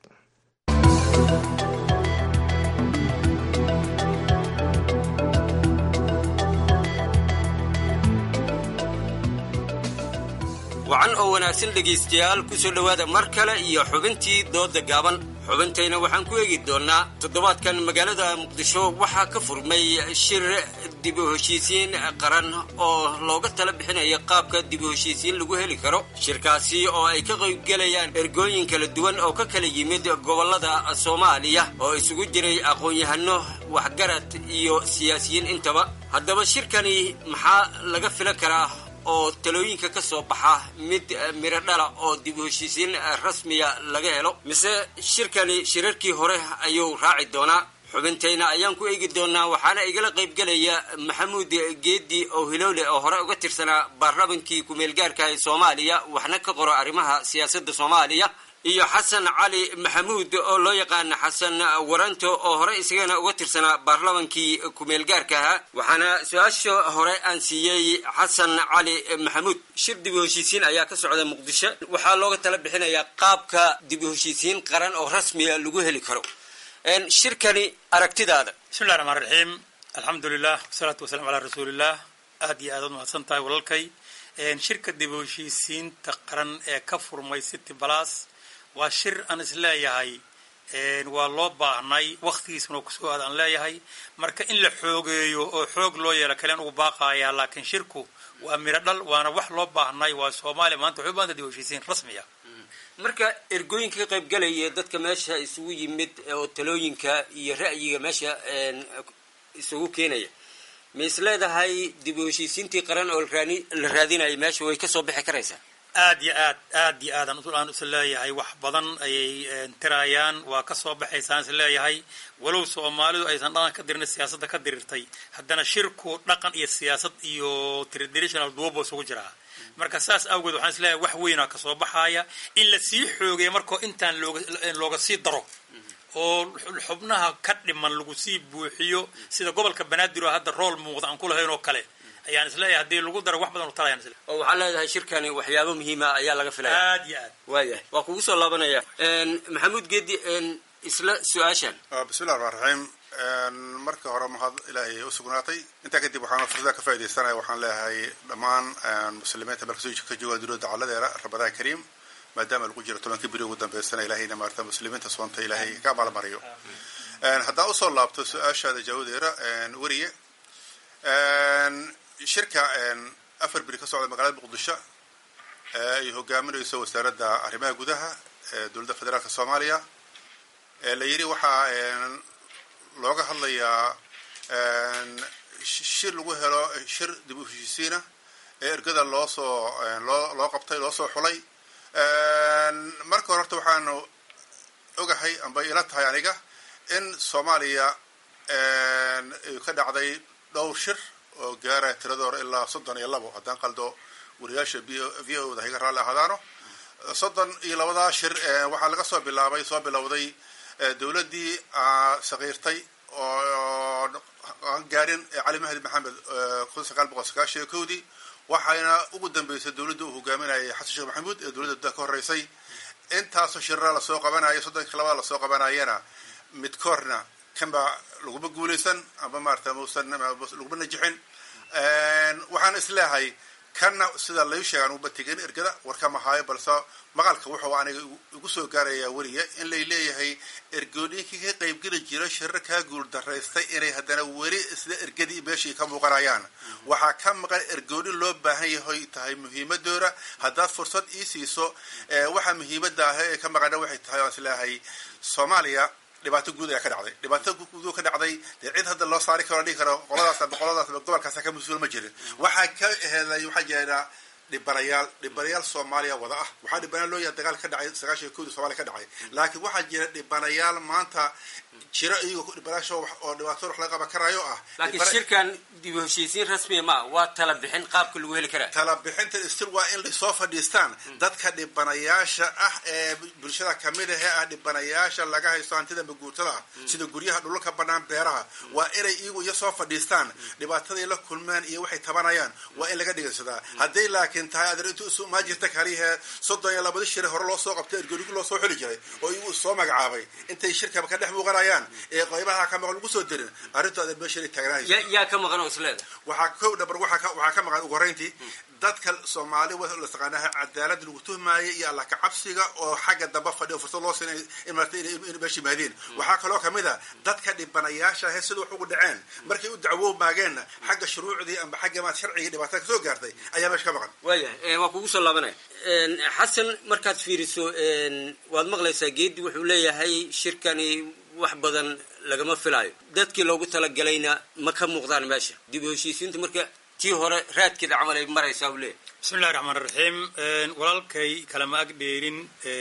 S18: wacan oo wanaagsan dhegaystayaal ku soo dhowaada mar kale iyo xubintii dooda gaaban xubintayna waxaan ku eegi doonnaa toddobaadkan magaalada muqdisho waxaa ka furmay shir dib u heshiisiin qaran oo looga tala bixinaya qaabka dib u heshiisiin lagu heli karo shirkaasi oo ay ka qaybgelayaan ergooyin kala duwan oo ka kala yimid gobollada soomaaliya oo isugu jiray aqoon-yahano waxgarad iyo siyaasiyiin intaba haddaba shirkani maxaa laga filan karaa oo talooyinka ka soo baxa mid miro dhala oo dib u heshiisiin rasmiya laga helo mise shirkani shirarkii hore ayuu raaci doonaa xubintayna ayaan ku eegi doonaa waxaana igala qaybgelaya maxamuud geedi oo hilowle oo hore uga tirsanaa baarlamankii ku-meelgaarka ee soomaaliya waxna ka qoro arrimaha siyaasadda soomaaliya iyo xasan cali maxamuud oo loo yaqaana xasan waranto oo hore isagana uga tirsanaa baarlamankii ku-meelgaarka ahaa waxaana su-aasha hore aan siiyey xasan cali maxamuud shir dib u heshiisiin ayaa ka socda muqdisho waxaa looga tala bixinayaa qaabka dib u heshiisiin qaran oo rasmiya lagu heli karo shirkani aragtidaada
S19: bismillahi raxmaan raxiim alxamdulilah wasalaatu wasalaam calaa rasuulilah aad iyo aad ad mahadsan tahay walalkay shirka dib u heshiisiinta qaran ee ka furmay city balas waa shir aan isleeyahay waa loo baahnay wakhtigiisuna kusoo aad aan leeyahay marka in la xoogeeyo oo xoog loo yeelo kalen ugu baaqayaa laakiin shirku waa miro dhal waana wax loo baahnay waa soomaaliya maanta waxay u baahanta dib u heshiisiin rasmiya
S18: marka ergooyinka ka qayb galaya dadka meesha isugu yimid oo talooyinka iyo ra'yiga meesha isugu keenaya ma is leedahay dib u heshiisiintii qaran oo la raadinaya meesha way kasoo bixi karaysaa
S19: aad iyo aad aad iyo aadaan aan is leeyahay wax badan ayay tirayaan waa ka soo baxaysaan is leeyahay walow soomaalidu aysan dhaqan ka dirin siyaasadda ka dirirtay haddana shirku dhaqan iyo siyaasad iyo traditional duwabo isugu jiraa marka saas awgeed waxaan isleeyahay wax weynaa kasoo baxaaya in la sii xoogeeya markoo intaan looga looga sii daro oo xubnaha ka dhiman lagu sii buuxiyo sida gobolka banaadir oo hadda rool muuqda aan kulahayn oo kale ayaan isleeyahay haddii lagu daro wax badan u talayaan isle
S18: oo waxaa leedahay shirkani waxyaabo muhiima ayaa laga filaya
S19: aad iyo aad
S18: waayahay waa kugu soo laabanaya maxamuud geedi isla su-aashan
S20: bismillahi raxmaan raxiim marka hore mahad ilaahay u sugnaatay intaa kadib waxaan fursada ka faaidaysanaya waxaan leeyahay dhammaan muslimiinta meel kasoo ka jooga dunida dacaladeeda ramadaan kariim maadaama lagu jiro tobankii beri ugu dambeysana ilahayna maarata muslimiinta soonta ilaahay ka abaalmariyo haddaan usoo laabto su-aashaada jaawadeera weriye shirka afar beri ka socda magaalada muqdisho ay hogaaminayso wasaaradda arrimaha gudaha ee dowladda federaalka soomaaliya la yidhi waxaa looga hadlayaa shir lagu helo shir dib u heshiisiina ee ergada loo soo loo loo qabtay loo soo xulay marka hore horta waxaanu ogahay amba ila tahay aniga in soomaaliya ay ka dhacday dhowr shir oo gaaraya tiradoora ilaa soddon iyo labo haddaan qaldo wariyaasha v o da hayga raalli ahaadaano soddon iyo labadaa shir waxaa laga soo bilaabay soo bilowday dowladdii sakiirtay oo aan gaarin cali mahdi maxamed kun sagaal boqol sagaashan iyo kowdii waxayna ugu dambeysay dowladda uu hogaaminayay xasan sheekh maxamuud ee dowladda ka horreysay intaasoo shirra lasoo qabanaya soddonki labada lasoo qabanayana midkoorna kanba laguma guulaysan amba maarata musan laguma najixin waxaan isleehay kanna sida layu sheegaan uba tegin ergada warkama haayo balse maqalka wuxuu aniga igu soo gaarayaa weliga in lay leeyahay ergooyinkii ka qaybgeli jira shirar kaa guul daraystay inay haddana weli isla ergadii meeshii ka muuqanayaan waxaa ka maqan ergooyin loo baahan yahay tahay muhiimadooda haddaad fursad ii siiso waxaa muhiimada ah ee ka maqana waxay tahay aan isleeyahay soomaaliya dhibaato guud ayaa ka dhacday dhibaato guud ka dhacday dee cid hadda loo saari karo dhihi karo qoladaas aba qoladaas aba gobolkaas ka mas-uul ma jirin waxaa ka heeday waxaa jeedaa dhibanayaal dhibanayaal soomaaliya wada ah waxaa dhibanayaal loo yahay dagaal ka dhacay sagaashan koodi somaaliya ka dhacay laakiin waxaa jira dhibanayaal maanta jira iyagoo dhibanayaasha oo dhibaato wax laga qaban karayo ah
S18: laakiin shirkan dib u heshiisiin rasmiya ma waa tala bixin qaabka lagu heli karaa
S20: tala bixinta stil waa in lasoo fadhiistaan dadka dhibanayaasha ah ee bulshada kamid ahee ah dhibanayaasha laga haysto hantida maguurtada ah sida guryaha dhulka banaan beeraha waa inay iyagu iyo soo fadhiistaan dhibaataday la kulmeen iyo waxay tabanayaan waa in laga dhigaysadaa hadday laakiin tahay adeer intu isu maa jirta kaliyahee soddon iyo labada shire hore loo soo qabtay ergorigu loo soo xili jiray oo iyagu soo magacaabay intay shirkaba ka dhex muuqanayaan ee qaybaha ka maqan lagu soo dirin arrintu adeer meesha taagnaaysa
S18: yaa ka maqan oo isleeda
S20: waxaa kow dhabar waxaa ka maqan ugu horreyntii dadka soomaali la taqaanaha cadaalada lagu tuhmaayay iyo alla kacabsiga oo xagga damba fadhiyo fursad loo siinay in meesha yimaadeen waxaa kaloo kamid a dadka dhibanayaasha ahe sida wax ugu dhaceen markay u dacwo maageenna xagga shuruucdii amba xagga maad sharcigii dhibaatada kasoo gaartay ayaa meesha ka maqan
S18: waayahay waa kugu soo laabanaya xasan markaad fiiriso waad maqlaysaa geedi wuxuu leeyahay shirkani wax badan lagama filaayo dadkii loogu talagalayna ma ka muuqdaan meesha dib u heshiisiinta marka tii hore raadkeeda camal ay maraysaa u leeyahay
S19: bismi illahi raxmaan raxiim walaalkay kalama ag dheerin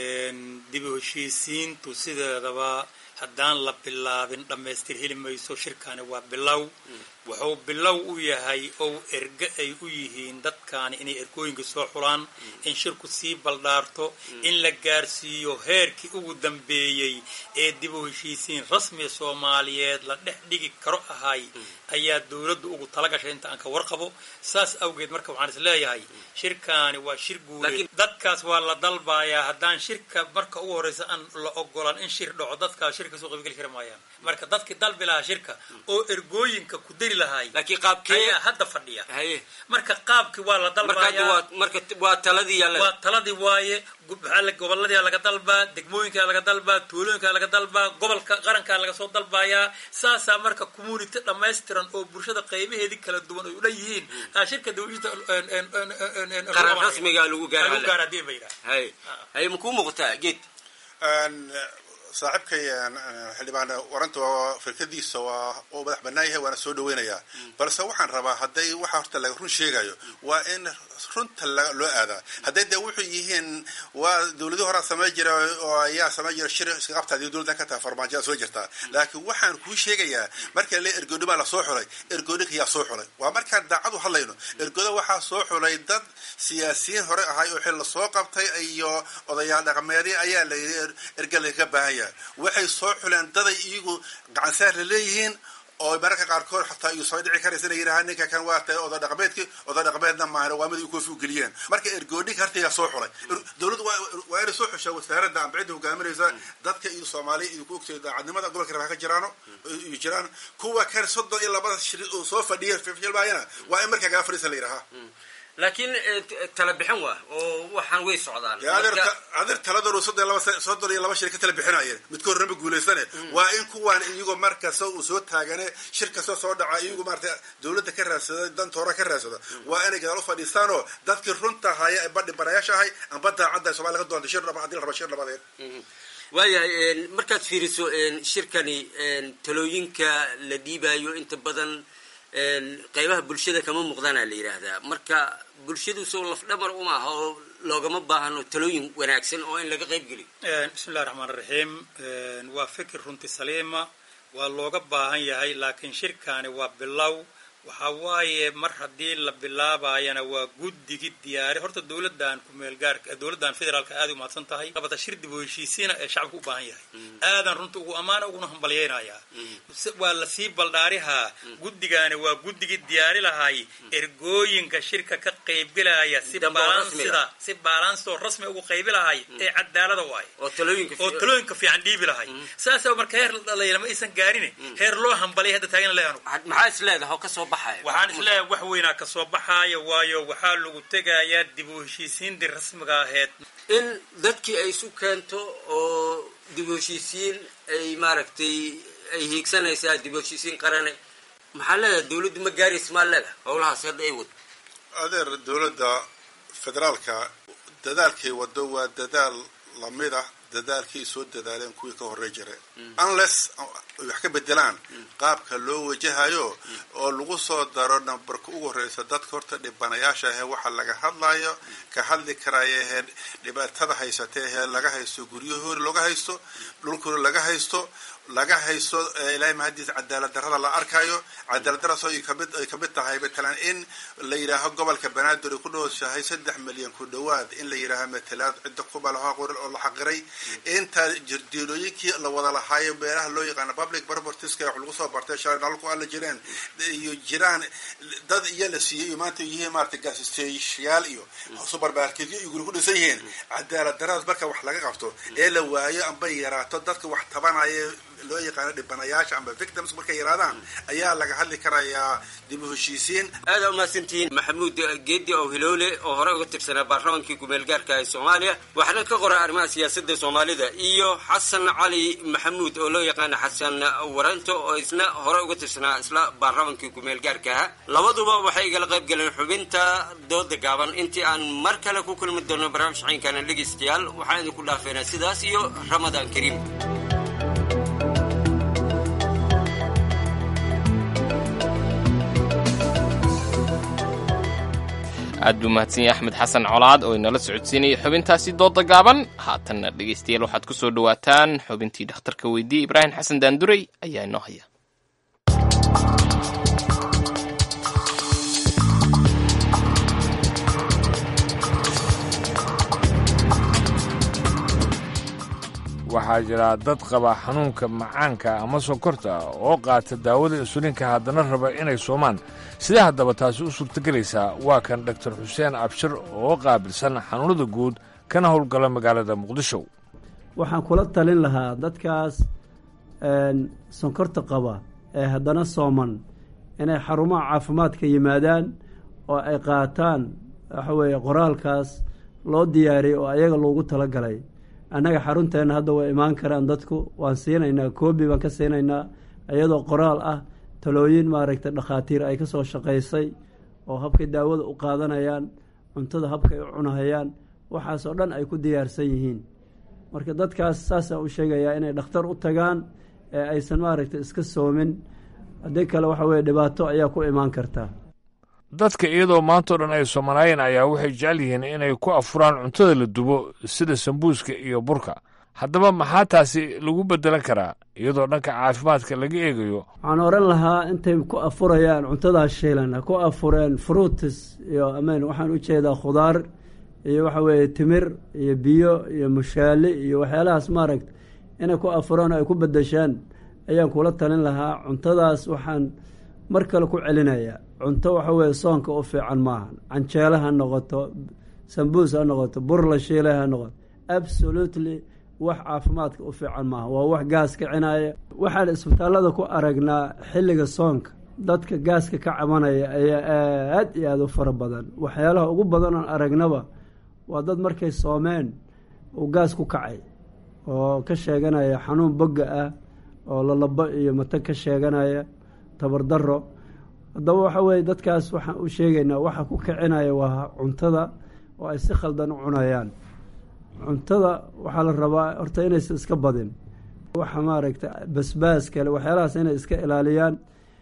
S19: dib u heshiisiintu sideedaba haddaan la bilaabin dhammaystir heli mayso shirkani waa bilow wuxuu bilow u yahay oo erge ay u yihiin dadkaani inay ergooyinka soo xulaan in shirku sii baldhaarto in la gaarsiiyo heerkii ugu dambeeyey ee dib u heshiisiin rasmiga soomaaliyeed la dhex dhigi karo ahay ayaa dowladdu ugu talagashay inta aan ka warqabo saas awgeed marka waxaan is leeyahay shirkaani waa shir guuleed dadkaas waa la dalbayaa haddaan shirka marka ugu horreysa aan la ogolan in shir dhaco dadkaas shirka soo qaybgeli kari maayaan marka dadkii dalbi lahaa shirka oo ergooyinka ku dari lahay
S18: laakiin qaabkee
S19: ayaa hadda fadhiya marka qaabkii waa la dalbayaa
S18: marka waa taladii
S19: waa taladii waaye gobolladia laga dalbaa degmooyinkaa laga dalbaa tuulooyinkaa laga dalbaa gobolka qarankaa laga soo dalbayaa saasaa marka community dhammaystiran oo bulshada qaybaheedii kala duwan ay u dhan yihiin shirka
S18: qaran rasmiga lagu
S19: gaar hadii ba yidhaha
S18: hay hay makuu muuqataa geed
S20: saaxiibkay xildhibaan waranta firkadiisa waa uu madax banaan yahay waana soo dhaweynayaa balse waxaan rabaa hadday waxa horta laga run sheegayo waa in runta loo aadaa hadday dee wuxuu yihiin waa dawladii horaa samay jira oo ayaa samay jira shir iska qabtaadi dowladdan ka tahay farmaajoa soo jirtaa laakiin waxaan kuu sheegayaa marka le ergooni baa la soo xulay ergooninka yaa soo xulay waa markaan daacadu hadlayno ergooda waxaa soo xulay dad siyaasiyiin hore ahay oo xil la soo qabtay iyo odayaal dhaqameedii ayaa la yidhi erga lagaga baahan yahay waxay soo xuleen daday iyagu gacansaar la leeyihiin oo mararka qaarkood xataa iyu soo dhici karaysa inay yidhahaan ninka kan waa tahay oda dhaqameedki oda dhaqameedna maahan waa mid ay koofi u geliyeen marka ergooninka hartigaa soo xulay dowladdu waa inay soo xushaa wasaaradda amba cidda hogaaminaysa dadka iyo soomaaliya iyo ku ogtay daacadnimada gobolka rabaa ka jiraano iyo jiraan kuwa kan soddon iyo labada shiri oo soo fadhiya filmaayana waa in markaa gaa fadhiisa la yidhahaa
S18: laakiin tala bixin waa oo waxaan way socdaan
S20: adeer taladoor soddon iyo laba shir ka tala bixinayeen midka horrema guulaysane waa in kuwaan iyagoo markasta uu soo taagane shir kasta soo dhaca iyagu maarata dawladda ka raadsada danta hore ka raadsada waa inay gadaal u fadhiistaanoo dadkii runta haya ee badhi barayaasha ahay amba daacadda somalia ka doonta shir dhaba haddii la raba shir dhabadeed
S18: waayahay markaad fiiriso shirkani talooyinka la dhiibayo inta badan qaybaha bulshada kama muuqdaana la yidhaahdaa marka bulshadu soo lafdhamar umaaha oo loogama baahano talooyin wanaagsan oo in laga qayb geliyo
S19: bismi illahi raxmaan raxiim waa fikir runti saliima waa looga baahan yahay laakiin shirkaani waa bilow waxa waaye mar haddii la bilaabayana waa guddigii diyaari horta dowladan kumeel gaarka dowladan federaalka aad u mahadsan tahay labata shir dib u heshiisiina ee shacabka u baahan yahay aadan runta ugu ammaana uguna hambalyaynayaa waa lasii baldhaarihaa guddigaani waa guddigii diyaari lahay ergooyinka shirka ka qaybgelaya si balansida si balansoo rasmi ugu qaybi lahay ee cadaalada waaye
S18: oo talooyinka
S19: oo talooyinka fiican dhiibi lahay saasa marka heer dhalayla ma aysan gaarin heer loo hambalay hadda taagan leanu
S18: maxaa is leedaha oo kasoo baxaya
S19: waxaan isleeyahay wax weynaa ka soo baxaaya waayo waxaa lagu tegayaa dib u heshiisiintii rasmiga ahayd
S18: in dadkii ay isu keento oo dib u heshiisiin ay maaragtay ay hiigsanaysaa dib u heshiisiin qarane maxaa leedahay dawladdu ma gaaraysa maa leedahay howlahaas hadda ay wado
S20: adeer dowladda federaalka dadaalkay wado waa dadaal lamid ah dadaalkii soo dadaaleen kuwii ka horey jire unless ay wax ka bedelaan qaabka loo wajahayo oo lagu soo daro nambarka ugu horeysa dadka horta dhibanayaasha ahee waxa laga hadlayo ka hadli karaya ahee dhibaatada haysata ahee laga haysto guryahoori laga haysto dhulkoori laga haysto laga haysto ilaahay mahadiis cadaalad darrada la arkayo cadaalad darraas ay kamid ay kamid tahay matalan in la yidhaaho gobolka banaadir ay ku dhowshahay saddex milyan ku dhowaad in la yidhaaho matalaad cidda kubalaha qorin oo la xaqiray inta jirdiilooyinkii la wada lahaayo meelaha loo yaqaano public propertieska wax lagu soo bartay shalay nalku alla jireen iyo jiraan dad iyo la siiyey iyo maanta yihiin maarata gaasisteyaal iyo supermarketyo iyo guri ku dhisan yihiin cadaalad darradaas marka wax laga qabto ee la waayo amba yaraato dadka wax tabanaya loo yaqaano dhibanayaasha amba victims markay yaraadaan ayaa laga hadli karayaa dib u heshiisiin
S18: aada umahadsantihiin maxamuud geedi oo hiloole oo horey uga tirsanaa baarlamankii kumeel gaarka ee soomaaliya waxaana ka qoray arrimaha siyaasadda soomaalida iyo xasan cali maxamuud oo loo yaqaano xasan waranto oo isna horey uga tirsanaa isla baarlamankii kumeel gaarka aha labaduba waxay igala qayb galeen xubinta dooda gaaban intii aan mar kale ku kulmi doono barnaamij caynkana dhegeystayaal waxaan idinku dhaafeynaa sidaas iyo ramadaan kariim
S1: aad buu mahadsan yahay axmed xasan colaad oo inala socodsiinayay xubintaasi dooda gaaban haatanna dhegaystayaal waxaad ku soo dhowaataan xubintii dhakhtarka weydiiyey ibraahim xasan daandurey ayaa inoo haya
S2: waxaa jira dad qaba xanuunka macaanka ama sonkorta oo qaata daawada insuliinka haddana raba inay soomaan sidee haddaba taasi u suurtagelaysaa waa kan doktor xuseen abshir oo qaabilsan xanuunada guud kana howlgala magaalada muqdisho
S21: waxaan kula talin lahaa dadkaas sonkorta qaba ee haddana sooman inay xarumaha caafimaadka yimaadaan oo ay qaataan waxa weeye qoraalkaas loo diyaariyey oo ayaga loogu talagalay annaga xarunteenna hadda way imaan karaan dadku waan siinaynaa koobi baan ka siinaynaa iyadoo qoraal ah talooyin maaragtay dhakhaatiir ay ka soo shaqaysay oo habkay daawada u qaadanayaan cuntada habkay u cunahayaan waxaas oo dhan ay ku diyaarsan yihiin marka dadkaas saasaan u sheegayaa inay dhakhtar u tagaan ee aysan maaragtay iska soomin haddii kale waxa weye dhibaato ayaa ku imaan kartaa
S2: dadka iyadoo maantao dhan ay soomanaayeen ayaa waxay jecel yihiin inay ku afuraan cuntada la dubo sida sambuuska iyo burka haddaba maxaa taasi lagu beddelan karaa iyadoo dhanka caafimaadka laga eegayo
S21: waxaan oran lahaa intay ku afurayaan cuntadaas shiilan ha ku afureen fruutis iyo amen waxaan u jeedaa khudaar iyo waxa weeye timir iyo biyo iyo mushaali iyo waxyaalahaas maaragta inay ku afuraan oo ay ku beddeshaan ayaan kula talin lahaa cuntadaas waxaan mar kale ku celinayaa cunto waxa weeye soonka u fiican maaha canjeele ha noqoto sambuus ha noqoto bur la shiilay ha noqoto absolutely wax caafimaadka u fiican maaha waa wax gaas kicinaya waxaan isbitaallada ku aragnaa xilliga soonka dadka gaaska ka cabanaya ayaa aad iyo aada u fara badan waxyaalaha ugu badan oon aragnaba waa dad markay soomeen uu gaas ku kacay oo ka sheeganaya xanuun bogga ah oo lalabo iyo mata ka sheeganaya tabardaro haddaba waxa weeye dadkaas waxaan u sheegaynaa waxa ku kicinaya waa cuntada oo ay si khaldan u cunayaan cuntada waxaa la rabaa horta inaysan iska badin waxa maaragta basbaas kale waxyaalahaas inay iska ilaaliyaan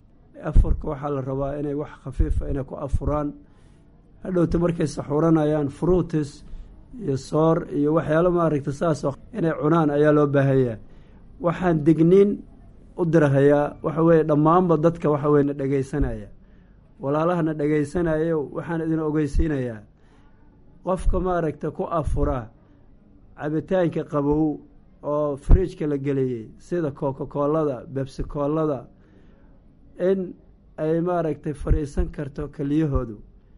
S21: afurka waxaa la rabaa inay wax khafiifa inay ku afuraan hadhowta markay saxuuranayaan fruutis iyo soor iyo waxyaalo maaragta saasoo inay cunaan ayaa loo baahanyaa waxaan digniin u dirahayaa waxa weeye dhammaanba dadka waxa weye na dhegaysanaya walaalahana dhegaysanayo waxaan idin ogeysiinayaa qofka maaragta ku afura cabitaanka qabow oo fridjka la geliyey sida coca-coolada bebsicoolada in ay maaragtay fadhiisan karto keliyahoodu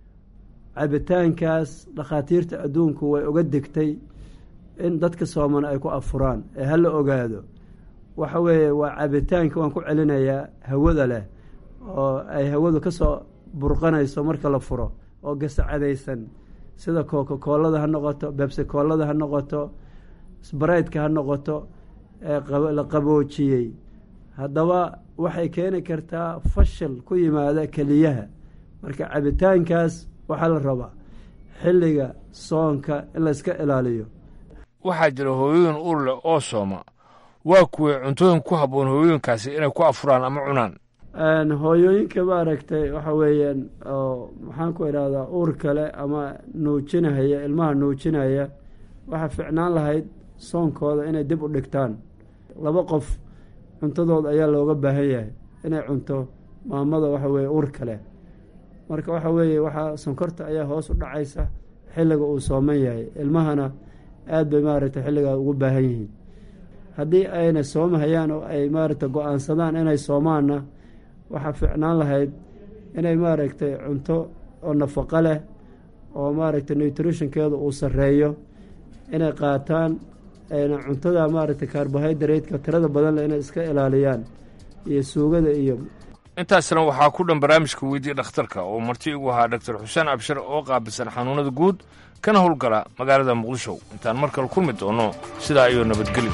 S21: cabitaankaas dhakhaatiirta adduunku way uga digtay in dadka sooman ay ku afuraan ee hala ogaado waxa weeye waa cabitaanka waan ku celinayaa hawada leh oo ay hawadu ka soo burqanayso marka la furo oo gasacadaysan sida kokakoolada ha noqoto bebsikoolada ha noqoto sbaraydka ha noqoto la qaboojiyey haddaba waxay keeni kartaa fashil ku yimaada keliyaha marka cabitaankaas waxaa la rabaa xilliga soonka in layska ilaaliyo
S2: waxaa jira hooyooyin uur leh oo sooma waa kuway cuntooyin ku habboon hooyooyinkaasi inay ku afuraan ama cunaan
S21: hooyooyinka maaragtay waxa weeyaan oo maxaan ku idhahdaa uur kale ama nuujinahaya ilmaha nuujinaya waxaa ficnaan lahayd soonkooda inay dib u dhigtaan laba qof cuntadooda ayaa looga baahan yahay inay cunto maamada waxa weeye uur kale marka waxa weeye waxaa sonkorta ayaa hoos u dhacaysa xilliga uu sooman yahay ilmahana aad bay maaragtay xilligaa ugu baahan yihiin haddii ayna soomahayaan oo ay maaragtay go-aansadaan inay soomaanna waxaa ficnaan lahayd inay maaragtay cunto oo nafaqo leh oo maaragtay nutritionkeeda uu sarreeyo inay qaataan ayna cuntada maaragtay carbohydrate-ka tirada badan leh inay iska ilaaliyaan iyo suugada iyo
S2: intaasna waxaa ku dhan barnaamijka weydii dhakhtarka oo marti igu ahaa doctor xuseen abshir oo qaabilsan xanuunada guud kana howlgala magaalada muqdisho intaan mar kale kulmi doono sidaa iyo nabadgeli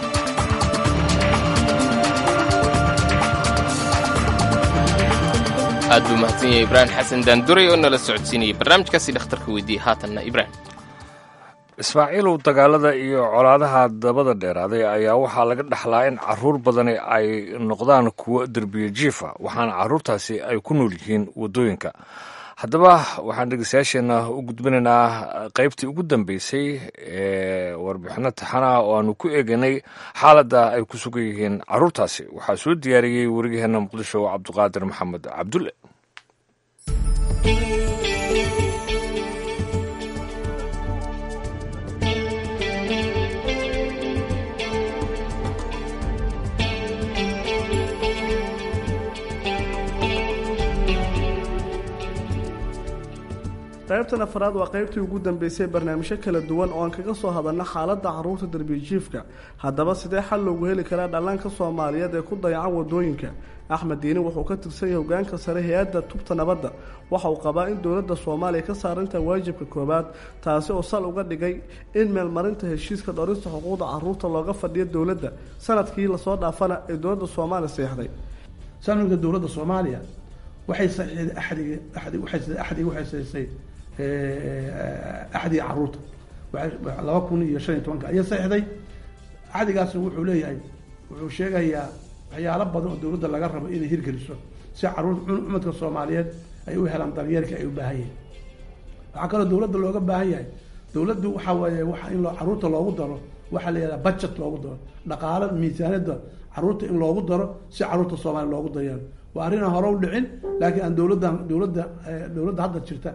S1: aad buu mahadsan yahay ibraahim xasan daanduray oo nala socodsiinayay barnaamijkaasi dhakhtarka weydiiyey haatanna ibraahim
S2: ismaaciilow dagaalada iyo colaadaha dabada dheeraaday ayaa waxaa laga dhaxlaa in caruur badani ay noqdaan kuwo derbiye jiifa waxaana caruurtaasi ay ku nool yihiin waddooyinka haddaba waxaan dhegeystayaasheenna u gudbinaynaa qaybtii ugu dambeysay ee warbixino taxanaha oo aanu ku eeganay xaaladda ay ku sugan yihiin caruurtaasi waxaa soo diyaariyey wariyaheenna muqdisho cabduqaadir maxamed cabdulle
S3: qaybtan afraad waa qaybtii ugu dambeysay barnaamijyo kala duwan oo aan kaga soo hadalna xaaladda caruurta darbijiifka haddaba sidee xal loogu heli karaa dhallaanka soomaaliyeed ee ku dayacan wadooyinka axmed diini wuxuu ka tirsan yahay hogaanka sare hay-adda tubta nabadda waxa uu qabaa in dowladda soomaaliya ka saarantaha waajibka koowaad taasi oo sal uga dhigay in meelmarinta heshiiska dhorista xuquuqda caruurta looga fadhiyo dowladda sanadkii lasoo dhaafana ee dowladda soomaaliya seexday
S22: sanadka dowladda soomaaliya waxay saxiixday axdiga axdi waxay axdiga waxay saxiixday axdiga caruurta laba kun iyo shan iyo tobanka ayaa saxiixday axdigaasna wuxuu leeyahay wuxuu sheegayaa waxyaalo badan oo dowladda laga rabo inay hirgeliso si caruurta cumadka soomaaliyeed ay u helaan daryeelka ay u baahan yihin waxaa kaloo dowladda looga baahan yahay dowladdu waxaa weeye waxa in loo caruurta loogu daro waxaa la yihahdaa budget loogu daro dhaqaalo miisaaniyadda caruurta in loogu daro si caruurta soomaaliya loogu daryeelo waa arrin aan hore u dhicin laakiin aan dowladda dowladda dowladda hadda jirta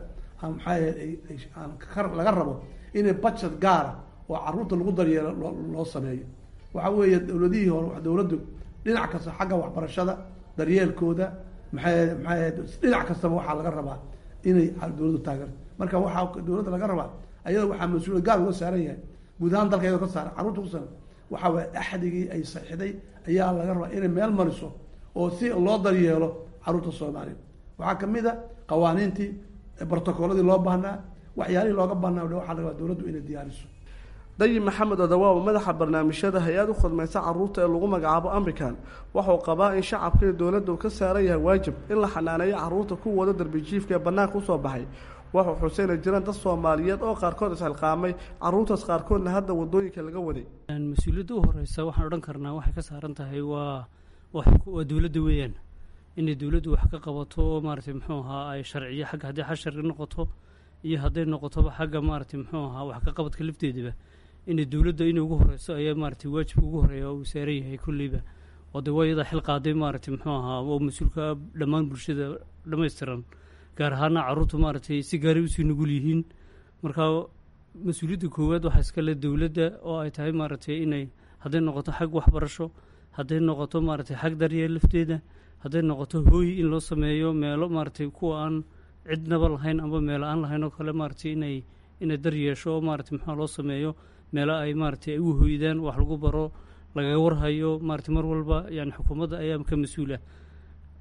S22: maxaa laga rabo inay budget gaara oo caruurta lagu daryeelo loo sameeyo waxa weeye dowladihii hore dowladdu dhinac kasta xagga waxbarashada daryeelkooda maxay maxay dhinac kastaba waxaa laga rabaa inay dowladdu taageerto marka waxaa dowladda laga rabaa ayada waxaa mas-uuliyad gaar uga saaran yahay guud ahaan dalka iyadoo ka saaran carruurta ku saaran waxa waye axdigii ay saxiixday ayaa laga rabaa inay meel mariso oo si loo daryeelo caruurta soomaaliya waxaa kamid a qawaaniintii brotocoladii loo baahnaa waxyaalihii looga baahnaa waxaa laga rabaa dowladdu inay diyaariso
S3: dayi maxamed odawaaba madaxa barnaamijyada hay-ad u khidmaysa caruurta ee lagu magacaabo american waxauu qabaa in shacabka iyo dowladda uu ka saaran yahay waajib in la xanaaneeyo caruurta ku wada darbijiifka ee bannaanka usoo baxay waxuu xuseyna jiraan dad soomaaliyeed oo qaarkood isxilqaamay caruurtaas qaarkoodna hadda wadooyinka laga waday
S23: mas-uuliyadda u horeysa waxaan odhan karnaa waxay ka saaran tahay waa waa dowladda weeyaan inay dowladdu wax ka qabato oo maaragtay muxuu ahaa ay sharciyo xagga haddii xashari noqoto iyo hadday noqotoba xagga maaragtay muxuu ahaa wax ka qabadka lafteedaba inay dowladda inay ugu horeyso ayaa maaragtay waajibka ugu horeeya uu saaran yahay kulleyba oo dee waa iyadaa xil qaaday maaragtay muxuu ahaa oo mas-uulka dhammaan bulshada dhammaystiran gaar ahaana caruurtu maaragtay si gaaray usii nugul yihiin marka mas-uuliyadda koowaad waxaa iskale dowladda oo ay tahay maaragtay inay hadday noqoto xag waxbarasho hadday noqoto maaragtay xag daryeel lafteeda hadday noqoto hooy in loo sameeyo meelo maaragtay kuwa aan cidnaba lahayn amba meelo aan lahayn oo kale maaragtay inay inay dar yeesho oo maaragtay maxaa loo sameeyo meelo ay maaragtay ay u hoydaan wax lagu baro lagaga warhayo maaragtay mar walba yani xukuumadda ayaa ka mas-uula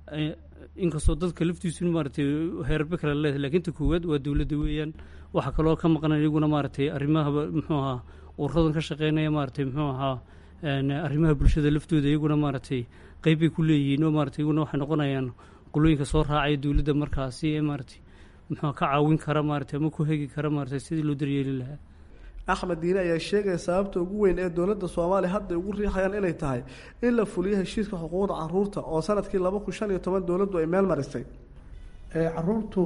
S23: inkastoo dadka laftiisu maaragtay heerarbe kale leedahay lakiin ta koowaad waa dowladda weeyaan waxaa kaloo ka maqan iyaguna maaragtay arrimahaba muxuu ahaa ururadan ka shaqeynaya maaragtay muxuu ahaa arrimaha bulshada laftooda iyaguna maaragtay qeyb bay ku leeyihiin oo maaragtay iyaguna waxay noqonayaan qolooyinka soo raacaya dowladda markaasi ee maaragtay muxuu ka caawin kara maaragtay ama ku hegi kara maaragtay sidii loo daryeeli lahaa
S3: axmed diine ayaa sheegaya sababta ugu weyn ee dowladda soomaaliya hadda ugu riixayaan inay tahay in la fuliyo heshiiska xuquuqda caruurta oo sanadkii laba kun shan iyo toban dowladdu ay meel marisay
S22: caruurtu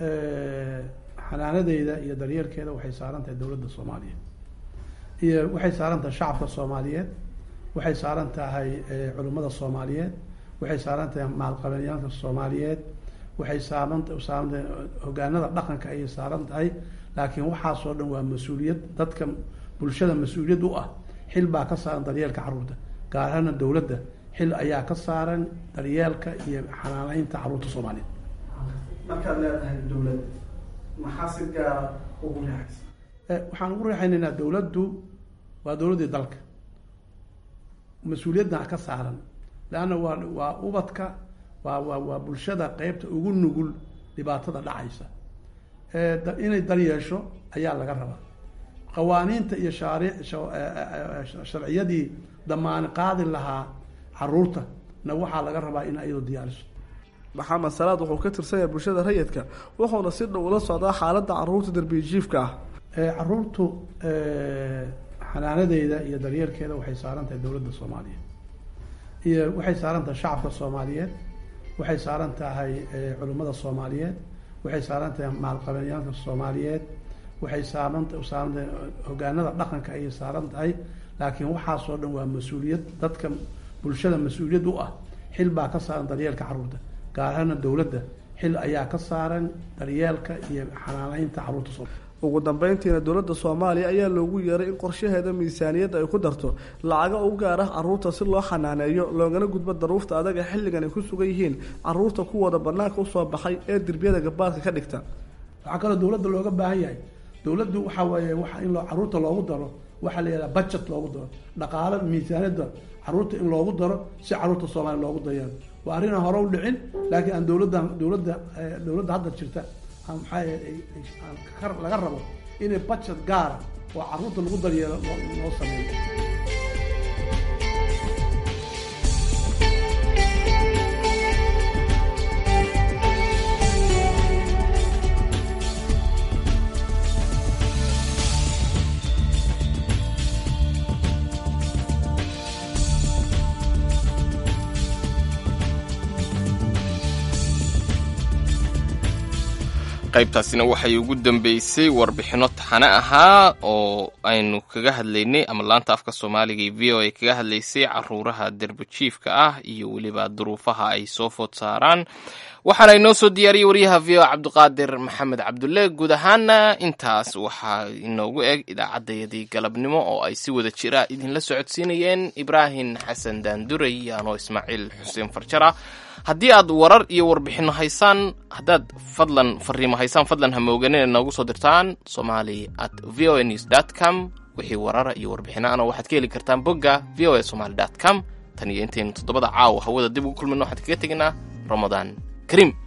S22: xanaanadeeda iyo daryeelkeeda waxay saaran tahay dowladda soomaaliya iyo waxay saaran tahay shacabka soomaaliyeed waxay saaran tahay culimmada soomaaliyeed waxay saaran tahay maalqabenyaalka soomaaliyeed waxay saaran saaran tahay hogaanada dhaqanka ayay saaran tahay laakiin waxaasoo dhan waa mas-uuliyad dadka bulshada mas-uuliyad u ah xil baa ka saaran daryeelka carruurta gaar ahaana dowladda xil ayaa ka saaran daryeelka iyo xanaaneynta carruurta soomaaliyeed
S3: markaad leedahay dowlad maxaa si gaara ugu riixaysa
S22: waxaan ugu riixaynaynaa dowladdu waa dowladdii dalka mas-uuliyadna ka saaran leanna waa waa ubadka waa waa waa bulshada qeybta ugu nugul dhibaatada dhacaysa inay daryeesho ayaa laga rabaa qawaaniinta iyo shaaric sharciyadii damaani qaadi lahaa caruurta na waxaa laga rabaa in ayadu diyaariso
S3: maxamed salaad wuxuu ka tirsan yahay bulshada rayidka wuxuuna si dhow ula socdaa xaaladda caruurta darbijiifka ah
S22: caruurtu xanaanadeeda iyo daryeelkeeda waxay saaran tahay dowladda soomaaliya iyo waxay saaran tahay shacabka soomaaliyeed waxay saaran tahay culimmada soomaaliyeed waxay saaran tahay maalqabenyaalka soomaaliyeed waxay saaran saaran tahay hogaanada dhaqanka ayay saaran tahay laakiin waxaasoo dhan waa mas-uuliyad dadka bulshada mas-uuliyad u ah xil baa ka saaran daryeelka carruurta gaar ahaana dowladda xil ayaa ka saaran daryeelka iyo xanaaneynta carruurta soomaaliya
S3: ugu dambeyntiina dowladda soomaaliya ayaa loogu yeeray in qorshaheeda miisaaniyadda ay ku darto lacago u gaar ah caruurta si loo xanaaneeyo loogana gudbo daruufta adag ee xilligan ay ku sugan yihiin caruurta kuwooda banaanka usoo baxay ee derbiyada gabaadka ka dhigta
S22: waxaa kaloo dowladda looga baahan yahay dowladdu waxaa weeye waa in caruurta loogu daro waxaa la yidhaha budget loogu daro dhaqaalo miisaaniyadda caruurta in loogu daro si caruurta soomaaliya loogu dayeelo waa arrin aan hore u dhicin laakiin aan dowladda dowladda dowladda hadda jirta maxaa laga rabo inay budget gaara oo caruurta lagu daryeelo loo sameeyo
S1: qaybtaasina waxay ugu dambeysay warbixinno taxane ahaa oo aynu kaga hadlaynay ama laanta afka soomaaliga iyo v o a kaga hadlaysay caruuraha derbajiifka ah iyo weliba duruufaha ay soo food saaraan waxaana inoo soo diyaariyey waryaha v o cabdiqaadir maxamed cabdulle guud ahaana intaas waxaa inoogu eg idaacaddayadii galabnimo oo ay si wada jira idinla socodsiinayeen ibraahim xasan daanduray iyo anoo ismaaciil xuseen farjara haddii aad warar iyo warbixino haysaan haddaad fadlan fariimo haysaan fadlan hamooganina noogu soo dirtaan somali at v o a news dt com wixii warara iyo warbixinaana waxaad ka heli kartaan bogga v o a somaly dt com tan iyo intaynu toddobada caawa hawada dib ugu kulmino waxaan kaga teginaa ramadaan kariim